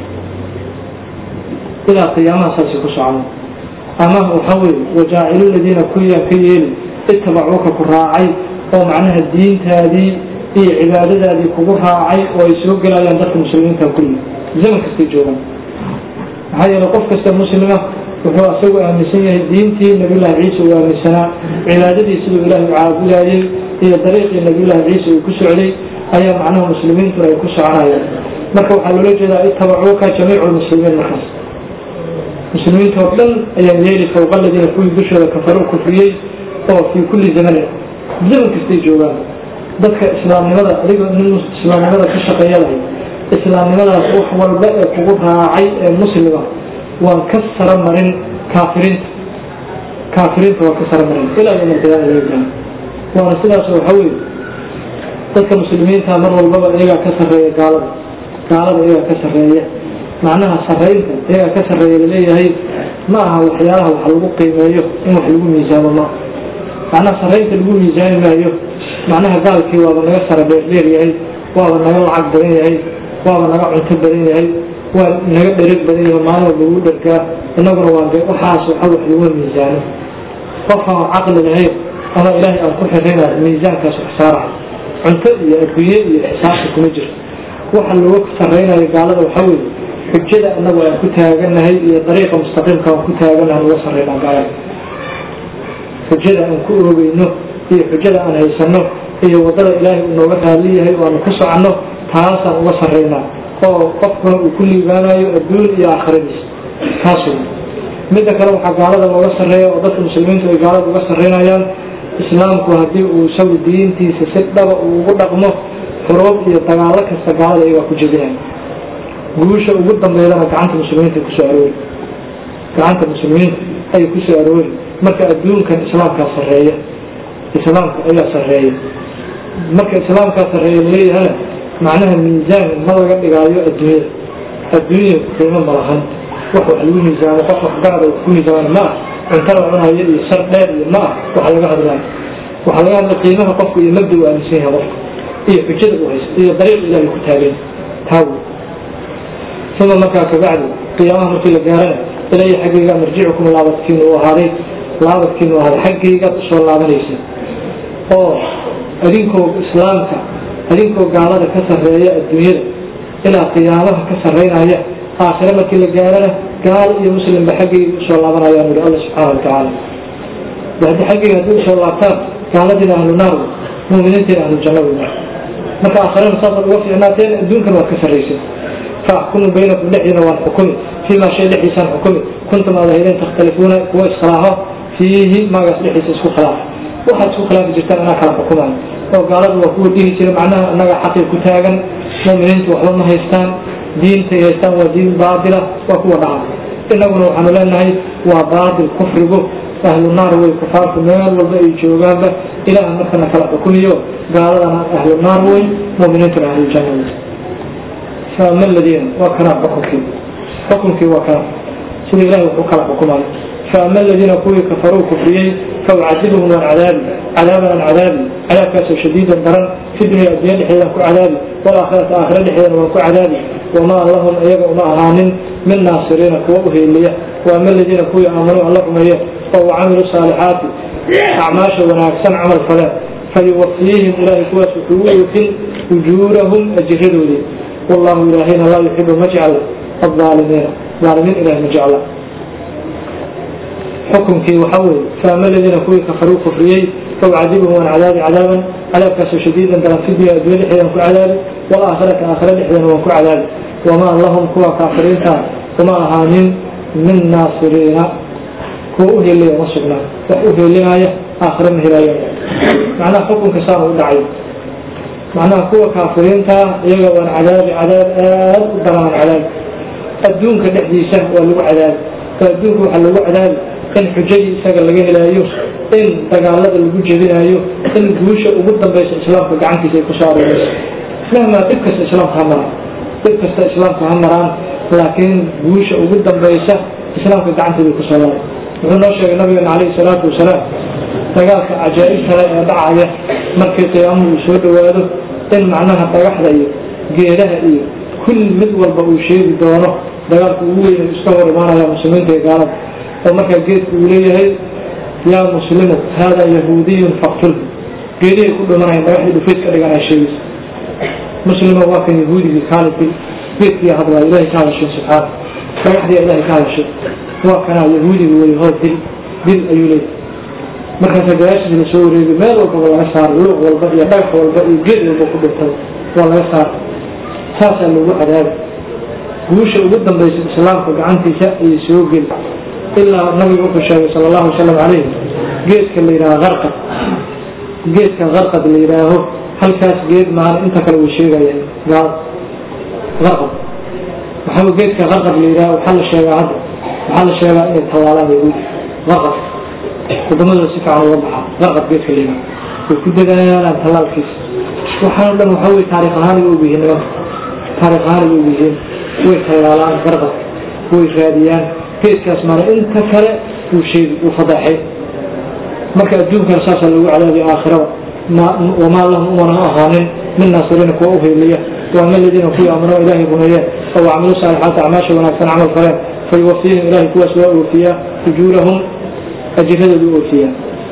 A: ilaa qiyaamaha saasi ku socda ama waxa weye wajaacilu ladiina kuwiyaan ka yeeli itabacuuka ku raacay oo macnaha diintaadii iyo cibaadadaadii kugu raacay oo ay soo gelayaan dadka muslimiinta kulli zaman kastay joogaan maxaa yeele qof kasta muslima wuxuu asagu aaminsan yahay diintii nabiyullaahi ciisa uu aaminsanaa cibaadadii siduu ilaahay u caabudaayey iyo dariiqii nabiyullaahi ciisa uu ku socday ayaa macnaha muslimiintu ay ku soconayaan marka waxaa loola jeedaa itabacuuka jamiicu lmuslimiin markaas muslimiinta oo dhan ayaa yeeli fawqa aladiina kuwii dushooda kafaruu kufriyey oo fii kulli zamanin zaman kastay joogaan dadka islaamnimada adigoo nin islaamnimada ka shaqeeyadahay islaamnimadaas wax walba ee kugu raacay ee muslima waan ka sara marin kaafiriinta kaafiriinta waan ka sara marin ilaa yowm alqiyaama laga gaaro waana sidaas waxa weeye dadka muslimiinta mar walbaba iyagaa ka sarreeya gaalada gaalada iyagaa ka sarreeya macnaha sarraynta iyagaa ka sarreeya laleeyahay ma aha waxyaalaha wax lagu qiimeeyo in wax lagu miisaamo ma macnaha sarraynta lagu miisaami maayo macnaha gaalkii waaba naga sara dheerdheer yahay waaba naga lacag badan yahay waaba naga cunto badan yahay waa naga dhereg badan yahay maalin walba ugu dhergaa innaguna waa de waxaas waxa wax laguma miisaano qofkaan caqli lahayn ama ilaahay aan ku xirayna miisaankaas wax saaraha cunto iyo adduunye iyo xisaabta kuma jirto waxa looga sarraynayo gaalada waxaa weeye xujada annagu aan ku taaganahay iyo dariiqa mustaqiimka aan ku taaganahay uga sarraynaa gaalada xujada aan ku oogeyno iyo xujada aan haysano iyo wadada ilaahay uu nooga raali yahay oo aanu ku soconno taasaan uga sarraynaa oo qofkuna uu ku liibaanayo adduun iyo aakhiradiisa taas wey midda kale waxaa gaalada looga sarreeya oo dadka muslimiintu ay gaalada uga sarreynayaan islaamku haddii uu isagu diintiisa si dhaba uu ugu dhaqmo xuruub iyo dagaalo kasta gaalada iyagaa ku jebinaya guusha ugu dambeydana gacanta muslimiinta ay kusoo aroori gacanta muslimiinta ay kusoo aroori marka adduunkan islaamkaa sarreeya islaamka ayaa sarreeya marka islaamkaa sarreeya laleeyahana macnaha miisaan ma laga dhigaayo adduunyada adduunya qiimo malahan wax wax lagu miisaamo qof waxgarada wax ku miisaaman ma ah cuntada cunayo iyo shar dheer iyo ma ah waxa laga hadlaayo waxaa laga hadlay qiimaha qofku iyo mabda uu aaminsan yahay qofka iyo xujada uu haysto iyo dariiq ilaahay ku taagan taa wey uma markaa kabacdi qiyaamaha markii la gaarana ilaahay xaggayga marjicukum laabadkiinu u ahaaday laabadkiinu ahaaday xaggaygaad usoo laabanaysa oo adinkoo islaamka adinkoo gaalada ka sarreeya adduunyada ilaa qiyaamaha ka sarreynaya aakhire markii la gaarana gaal iyo muslimba xaggayga usoo laabanayaan yidhi alla subxaana watacaala haddi xaggayga haddii usoo laabtaan gaaladiina ahlu naar wey muuminiintiina ahlu janna wey marka aakhirena saasaad uga fiicnaateen adduunkan waad ka sarraysay faxkumu baynakum dhexdiina waan xukumi fiima shay dhexdiisaan xukumi kuntum aad ahaydeen takhtalifuuna kuwa iskhilaafa fiihi maagaas dhexdiisa isku khilaafa waxaad isku khilaafi jirtaan anaa kala xukumayo oo gaaladu waa kuwa dhihi jira macnaha annaga xaqii ku taagan muuminiintu waxba ma haystaan diintay haystaan waa diin baatila waa kuwa dhaca innaguna waxaanu leenahay waa baatil kufrigu ahlu naar wey kufaartu meel walba ay joogaanba ilaah markana kala xukumiyo gaaladana ahlu naar wey muuminiintuna ahlu janna wey faama aladiina waa kana xukunkii xukunkii waa kana sida ilahay wuxuu kala xukumayo faama aladiina kuwii kafaruu kufriyey faucadibuhum waan cadaabi cadaaban an cadaabi cadaabkaasoo shadiidan daran fi dunya addunya dhexdeedan ku cadaabi walaakhirata aakhira dhexdeedana waan ku cadaabi wamaa lahum iyaga uma ahaanin min naasiriina kuwa u heeliya waama aladiina kuwii aamanuu alla rumeeye oo wacamilu saalixaati acmaasha wanaagsan camal faleen fayuwafiihim ilaahay kuwaas wuxuu u oofin ujuurahum ajiradoodii wallahu ilaahayna laa yuxibu ma jecla الظالمين ظالمين إله مجعلا حكمكي وحول فأما الذين كوي كفروا كفريي فأعذبهم عن عذاب عذابا عذاب كاسو شديدا بلا في الدنيا الدنيا لحيا وكو عذاب والآخرة آخرة لحيا وكو عذاب وما اللهم كوا كافرين وما أهانين من ناصرين كو أهل لي نصرنا وأهل لي آية آخرة مهلاية معنى حكم كسار ودعي معنى كوا كافرين يقوى عذاب عذاب آل دران عذاب adduunka dhexdiisa waa lagu cadaabi oo adduunka waxaa lagu cadaabi in xujadii isaga laga helaayo in dagaalada lagu jebinaayo in guusha ugu dambaysa islaamka gacantiisa ay kusoo aroorayso mahmaa dhib kasta islaamka ha maraan dhib kasta islaamka ha maraan laakiin guusha ugu dambaysa islaamka gacanteeda ay kusoo laaray wuxuu noo sheegay nabigeena calayhi salaatu wasalaam dagaalka cajaa'ib kale ee dhacaya markii qiyaamuhu uu soo dhowaado in macnaha dhagaxda iyo geedaha iyo kulli mid walba uu sheegi doono dagaalku ugu weyn iska hor imaanaya muslimiinta iyo gaalada oo markaa geedku uu leeyahay yaa muslimu haadaa yahuudiyun faktulhu geedihay ku dhimanayan dhagaxdii dhufays ka dhigan ay sheegaysa muslima waa kan yahuudigii kaalidii geedkii hadlaa ilahay ka hadashay subxaana dhagaxdii ilahay ka hadashay waa kanaa yahuudiga wey hoo dil dil ayuu leeyahay markaasa gadaashiisa la soo wareegay meel walbaba laga saaray luuq walba iyo dhagax walba iyo geed walba ku dhintay waa laga saaray saasaa lagu cadaabi guusha ugu dambaysa islaamka gacantiisa ayay soo geli ilaa nabigu wuxuu sheegay sala allahu wasalam calayh geedka la yidhaaha qarqad geedka qarqad la yidhaaho halkaas geed maana inta kale way sheegayaan gaal qarqad waxaa geedka qarqad la yidhaha waxaa la sheegaa hadda waxaa la sheegaa inay tallaalaan yahuud qarqad wadamadooda si fiican uga baxaa qarqad geedka la yidhaha way ku dadaalaan tallaalkiisa waxaan dhan waxaa wey taarikh ahaan ay ogyihiin nimanka taarikh ahaan ay ogyihiin way tallaalaan qarqad way raadiyaan geedkaas maana inta kale wuu sheegi wuu fadeexay marka adduunkana saasaa lagu cadaabiya aakhirada wamaa lahum umana ahaanin min naasiriina kuwa uheeliya waama aladiina kuwii aamanoo ilaahay rumeeyeen oo camilu saalixaati acmaasha wanaagsan camal faleen fayuwafiihim ilahay kuwaas waa oofiyaa ujuurahum ajiradoodu oofiyaa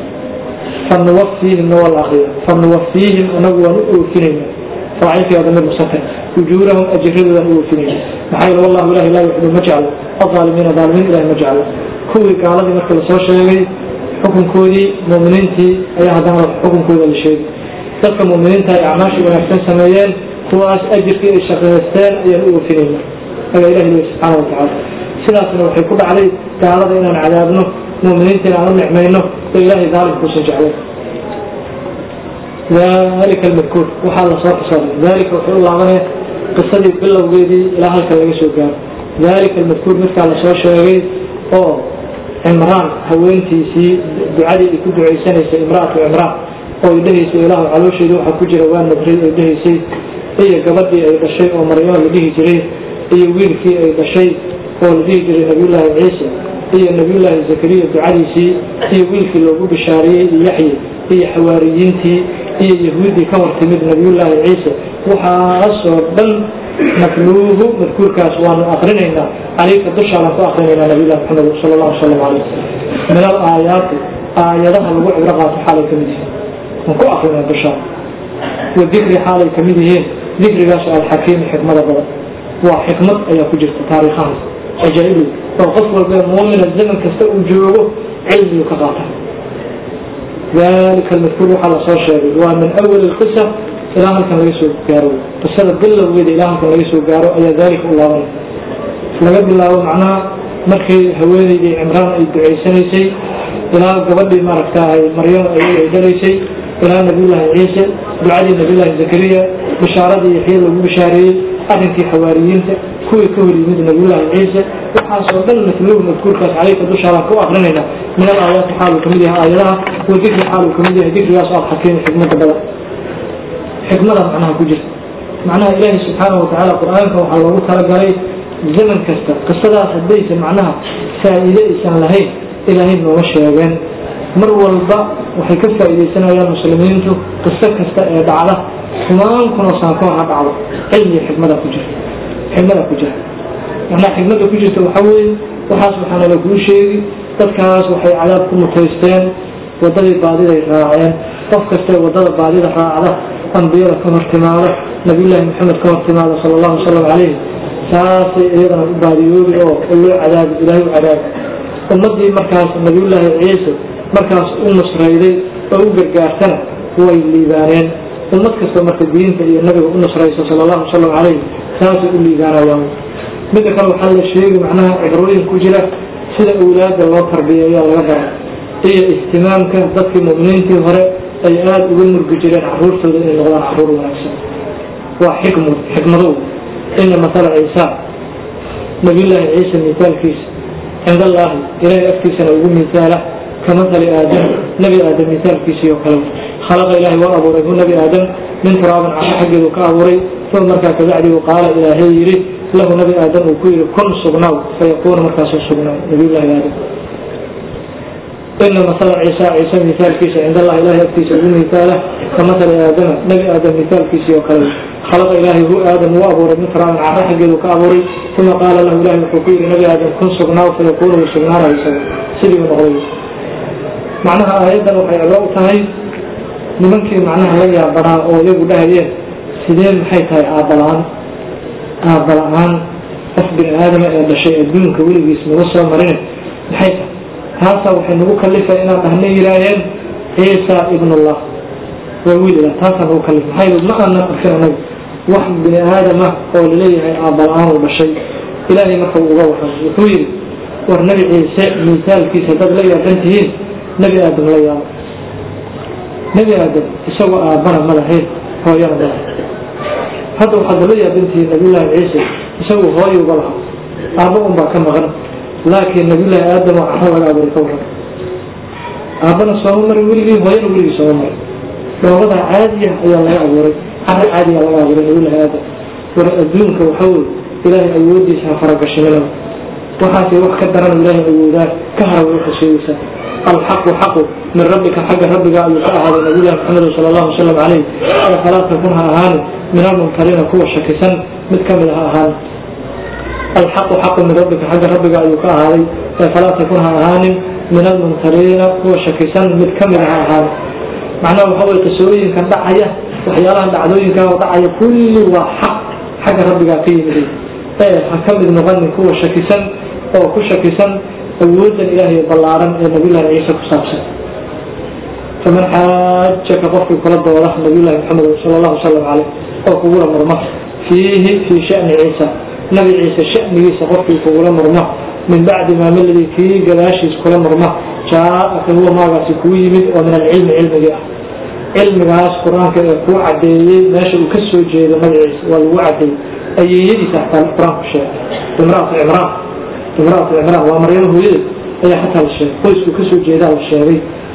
A: fanuwafiihim waa la akriya fanuwafiihim anagu waan u oofinayna faacilkii damir musafir ujuurahum ajiradoodan u oofinayna maxaa yeele wallahu ilahi laa yuxibu ma jeclo alaalimiina aalimiin ilahi ma jeclo kuwii gaaladii markii lasoo sheegay xukunkoodii muuminiintii ayaa haddana xukunkooda la sheegay dadka muuminiinta ay acmaashii wanaagsan sameeyeen kuwaas ajirkii ay shaqaysteen ayaan u oofinayna ayaa ilahi leey subxaana watacaala sidaasna waxay ku dhacday gaalada inaan cadaabno muuminiinta inaan u nicmayno oo ilaahay daalimkuusan jeclay dalika almadkuur waxaa lasoo xisaabay dalika wuxuu u laabanaya qisadii bilowgeedii ilaa halka laga soo gaaro dalika almadkuur midkaa lasoo sheegay oo cimraan haweentiisii ducadii ay ku ducaysanaysay imraatu cimraan oo ay dhehaysay ilaahu caloosheedu waxaa ku jira waa nabray ay dhehaysay iyo gabadhii ay dhashay oo maryamo la dhihi jiray iyo wiilkii ay dhashay oo la dhihi jiray nabiyullaahi ciise iyo nabiyullaahi zakariya ducadiisii iyo wiilkii loogu bishaariyey iyo yaxye iyo xawaariyiintii iyo yahuuddii ka hor timid nabiyullaahi ciise waxaasoo dhan natluuhu madkuurkaas waanu akrinaynaa calayka dushaanaan ku akrinaynaa nabiyullahi maxamed sala allahu salam calayh min al aayaati aayadaha lagu cibro qaato xaalay ka mid yihiin waan ku akrinaa dushaan wa dikri xaalay ka mid yihiin dikrigaas alxakiimi xikmada badan waa xikmad ayaa ku jirta taariikhahaas ajaa'ibu oo qof walba muumina zaman kasta uu joogo cilmigu ka qaata dalika almadkuur waxaa lasoo sheegay waa min awali lqisa ilaa halkan laga soo gaaro qisada bilowgeeda ilaa halkan laga soo gaaro ayaa dalika u laabanay laga bilaabo macnaha markii haweeneydii cimraan ay ducaysanaysay ilaa gabadhii maaragtaay maryamo ay dhalaysay ilaa nabiyullaahi ciise ducadii nabiyullaahi zakariya bishaaradii yaxya lagu bishaareeyey arrinkii xawaariyiinta kuwii ka hor yimid nabiyullaahi ciise waxaasoo dhan matluuhu madkuurkaas caleyka dushaadaan ku akrinayna min al aayaati xaaluu kamid yahay aayadaha wa dikri xaaluu kamid yahay dikrigaas alxakiimi xikmada badan xikmada macnaha ku jirta macnaha ilaahi subxaana watacaala qur-aanka waxaa loogu talagalay zaman kasta qisadaas haddaysa macnaha faa'iide aysan lahayn ilaahay nooma sheegeen mar walba waxay ka faa'iidaysanayaan muslimiintu qiso kasta ee dhacda kumaan kunoo saankoon ha dhacdo cilmiga xikmada ku jirta xikmada ku jirta macnaha xikmada ku jirta waxaa weeye waxaas waxaana laguu sheegi dadkaas waxay cadaab ku mutaysteen wadadii baadiday raaceen qof kastee wadada baadida raacda ambiyada ka hor timaada nabiyullaahi maxamed ka hor timaada sala allahu wasalam calayhi saasay iyadana u baadiyoobi oo loo cadaabi ilaahay u cadaabi ummaddii markaas nabiyullaahi ciise markaas u nusrayday oo u gargaartana way liibaaneen ummad kasta marka diinta iyo nabiga u nusraysa sala allahu wasalam calayhi saasay u liibaanayaan midda kale waxaa la sheegi macnaha cibrooyin ku jira sida awlaadda loo tarbiyeeyaa laga bara iyo ihtimaamka dadkii mu'miniintii hore ay aada uga murgi jireen caruurtooda inay noqdaan caruur wanaagsan waa xikmu xikmadow ina matala ciisa nabiyullaahi ciisa mitaalkiisa cind allaahi ilaahay agtiisana ugu mitaala ka matali aadam nebi aadam mitaalkiisii oo kale khalaqa ilaahay waa abuuray hu nebi aadam min turaabin caro xaggeedu ka abuuray uma markaa kabacdigu qaala ilaahay yidhi lahu nebi aadam uu ku yidhi kun sugnaaw fayakuunu markaasuu sugnaaw nabiyullaahi aadam ina masala ciisa ciise mitaalkiisa cind allah ilahay agtiisa ugu mitaala ka matali aadama nebi aadam mitaalkiisii oo kale khalaqa ilaahay hu aadam uu abuuray min turaabin caro xaggeedu ka abuuray uma qaala lahu ilahay wuxuu ku yidhi nebi aadam kun sugnaaw fayakuunu wuu sugnaanayo isaga sidii u noqday macnaha aayaddan waxay cibro u tahay nimankii macnaha la yaabanaa oo iyagu dhahayeen sidee maxay tahay aabala-aan aabala-aan qof bini aadama ee dhashay adduunka weligiis naga soo marin maxay tahay taasaa waxay nagu kalifay inaan dhahna yidhaaheen ciisa ibnullah waa wiil ilah taasaa nagu kalif maxaa yili ma aanan arkin anaga wax bini aadama oo laleeyahay aabala-aan uu dhashay ilaahay marka uu uga waran wuxuu yidhi war nebi ciise miisaalkiisa dad la yaaban tihiin nebi aadam la yaabo nebi aadam isagoo aabbana ma lahayn hooyana ma lahayn hadda waxaad la yaabantihiin nabiyullaahi ciise isagoo hooyo uga lahaa aabba un baa ka maqan laakiin nabiyullaahi aadam oo caro laga abuuray ka waran aabbana sooma marin weligii hooyana weligii sooma marin dhoobada caadiya ayaa laga abuuray caro caadiya laga abuuray nabiyullaahi aadam war adduunka waxa weye ilaahay awoodiisa ha faragashinina waxaasay wax ka daran ilaahay awoodaa ka hara way xasuugaysaa alxaqu xaqu min rabbika xagga rabbiga ayuu ka ahaaday nabiyullahi maxamed sala allahu wasalam calayh ee falaa takun ha ahaani min almunkariina kuwa shakisan mid ka mid ha ahaan alxaqu xaqu min rabbika xagga rabbiga ayuu ka ahaaday ee falaa takun ha ahaanin min almunkariina kuwa shakisan mid ka mid ha ahaan macnaha waxa weye qisooyinkan dhacaya waxyaalahan dhacdooyinkaa oo dhacaya kulli waa xaq xagga rabbigaa ka yimiday ee ha ka mid noqonin kuwa shakisan oo ku shakisan awoodan ilaahay ballaaran ee nabiyullahi ciise ku saabsan faman xaajaka qofkii kula dooda nabiyullahi maxamed sala allahu wasalam caleyh oo kugula murma fiihi fii shani ciisa nabi ciise shanigiisa qofkii kugula murma min bacdi maa miladii kii gadaashiis kula murma jaa-aka huwa maagaasi kuu yimid oo min alcilmi cilmigii ah cilmigaas qur-aanka ee kuu cadeeyey meesha uu ka soo jeedo magaciisa waa lagu cadeeyey ayeeyadiisa xataa qur-aanku sheegay imraatu cimraan imraatu cimraan waa maryamo hooyadeed ayaa xataa la sheegay qoyskuu kasoo jeedaa la sheegay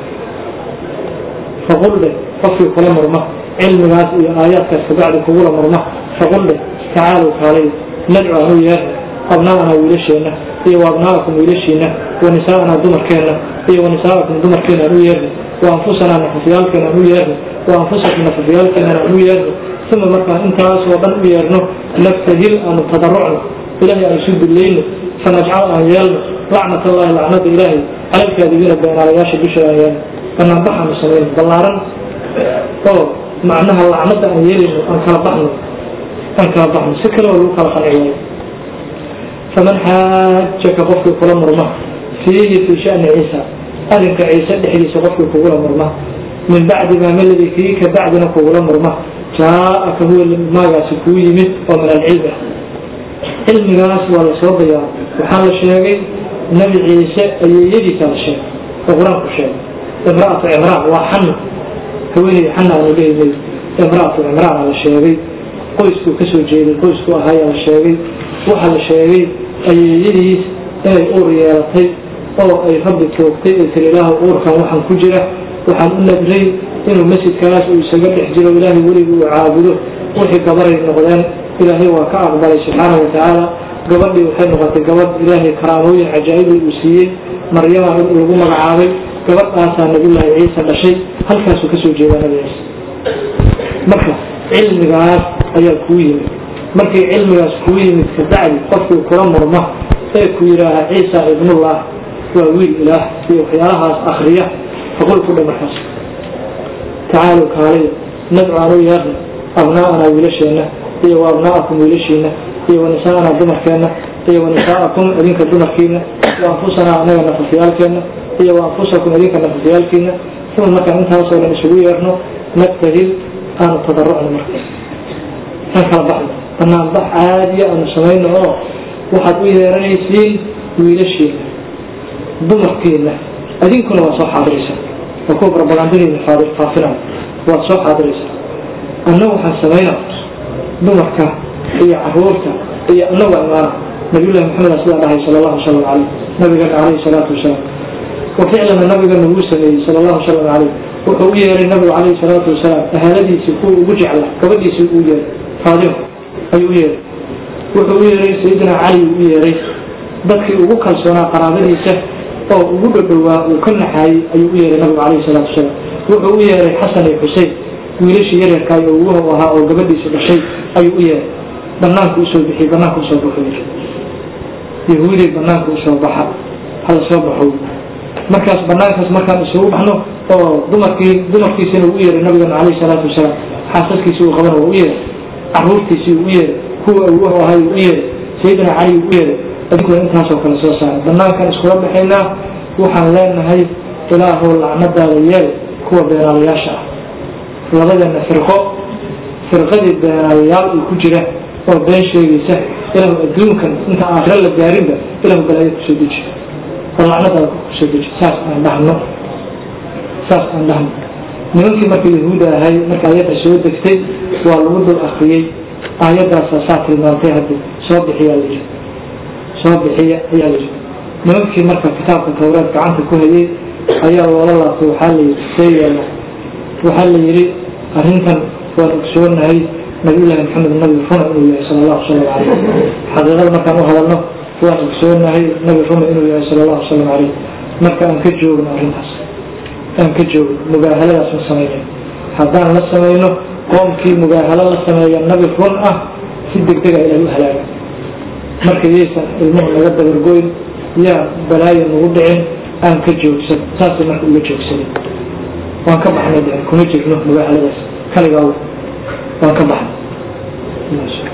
A: faqul dheh qofkii kula murma cilmigaas iyo aayaadkaas kabacdi kugula murma faqul dheh tacaalow kaalay nadcu anu yeerna abnaa'anaa wiilasheenna iyo waabnaa'akum wiilashiina wa nisaa'anaa dumarkeenna iyo wa nisaa'akum dumarkeenna anu yeerna wa anfusanaa nafafyaalkeena anu yeerna wa anfusakum nafafyaalkeennana anu yeerna uma markaan intaasoo dhan u yeerno naftahil aanu tadarucno ilahay aan isu dullayno fanajcal aan yeelno lacnat allahi lacnada ilaahay calalkaadibiina beenaalayaasha dusha aan yeelno banaanbaxaanu samayno ballaaran oo macnaha lacnada aan yeelayno aan kala baxno aan kala baxno si kale oo lagu kala qanci waayo faman xaajaka qofkii kula murma fiihi fii shani ciisa arrinka ciise dhexdiisa qofkii kugula murma min bacdi maa maladii kii ka bacdina kugula murma jaa-aka huwa maagaasi kuu yimid oo min alcilmi ah cilmigaas waa la soo dayaa waxaa la sheegay nebi ciise ayeeyadiisa la sheegay oo qur-aanku sheegay imraatu cimraan waa xana haweeney xana aanu leeynay imraatu cimraana la sheegay qoyskuu kasoo jeeday qoysku ahaayaa la sheegay waxaa la sheegay ayeeyadiis inay uur yeelatay oo ay rabbi toogtay ee tiri ilaahu uurkan waxaan ku jira waxaan u nadray inuu masjidkaas uu isaga dhex jiro ilaahay weligii uu caabudo wixii gabaray noqdeen ilaahay waa ka aqbalay subxaana wa tacaala gabadhii waxay noqotay gabadh ilaahay karaamooyin cajaa'ibay uu siiyey maryama lagu magacaabay gabadhaasaa nabiyullaahi ciise dhashay halkaasuu kasoo jeedaa nabi ciise marka cilmigaas ayaa kuu yimid markii cilmigaas kuu yimid kabacdi qofkii kula murma ee ku yidhaaha ciisa ibnullah waa wiil ilaah iyo waxyaalahaas akriya faqul ku dha markaas tacaalow kaaliya nadcu anu yeerna abnaa'anaa wiilasheenna iyo wa abnaa'akum wiilashiina iyo wa nisaa'anaa dumarkeenna iyo wa nisaa'akum idinka dumarkiina wa anfusanaa annaga nafafyaalkeenna iyo wa anfusakum idinka nafafyaalkiina uma markaan intaasoo dhan isugu yeerno nabtahil aanu tadarucno marka aan kala baxno banaan bax caadiya aanu samayno oo waxaad u yeeranaysiin wiilashiina dumarkiina idinkuna waa soo xaadiraysaa waa kuwa barabagandadiina faafinaya waad soo xaadiraysaa annagu waxaan samaynaa dumarka iyo caruurta iyo annagu imaana nabiyullahi maxamed sidaa dhahay sala allahu salam caleyh nabigeena caleyhi salaatu wasalaam wa ficlana nabigana wuu sameeyey sala allahu salam caleyh wuxuu u yeeray nabigu caleyhi salaatu wasalaam ahaaladiisii kuwa ugu jecla gabadhiisii uu yeeray faadima ayuu u yeeray wuxuu u yeeray sayidina cali u yeeray dadkii ugu kalsoonaa qaraabadiisa oo ugu dhadhowaa uu ka naxaayey ayuu u yeeray nabigu caleyhi salaatu wasalaam wuxuu u yeeray xasan iyo xusein wiilashii yaryarkaay oo uguhu ahaa oo gabadhiisa dhashay ayuu u yeeray banaanku usoo bixiyey banaanka usoo baxo yiri yahuuday banaanka usoo baxa hala soo baxo markaas banaankaas markaan isugu baxno oo dumarkii dumarkiisina uu yeeray nabigeena caleyhi salaatu wasalaam xaasaskiisii uu qabana waa u yeeray caruurtiisii uu u yeeray kuwa uguhu ahay uu u yeeray sayidina cali uu u yeeray adinkuna intaasoo kale soo saaray banaankaan iskula baxaynaa waxaan leenahay ilaahow lacnadaada yeel kuwa beenaalayaasha ah labadeena firqo firqadii beenaalayaal uu ku jira oo been sheegaysa ilahu adduunkan inta aakhiro la gaarinba ilahu balaayo kusoo deji oo lacnadaada kusoo deji saas aan dhahno saas aan dhahno nimankii marka yahuuda ahay marka ayadda soo degtay waa lagu dul akriyey aayaddaasa saa tilmaantay haddi soo bixiyaa layidhi soo bixiya ayaa layidhi nimankii marka kitaabka tawreed gacanta ku hayay ayaa loola laabtay waxaa layidhi see yeela waxaa la yidhi arrintan waan ogsoonahay nabiyullaahi maxamed nabi runa inuu yahay sala allahu salam caleyh xaqiiqada markaan u hadalno waan ogsoonahay nabi runa inuu yahay sala allahu salam caleyh marka aan ka joogno arrintaas aan ka joogno mugaahaladaas ma samayno haddaan la samayno qoomkii mugaahalo la sameeya nabi run ah si degdega ilahay u halaaga marka yaysan ilmuhu naga dabargoyn yaa balaayo nagu dhicin aan ka joogsan saasay marka uga joogsanin waan ka baxnay kuma jirno mugaahaladaas kaligaa waan ka baxnay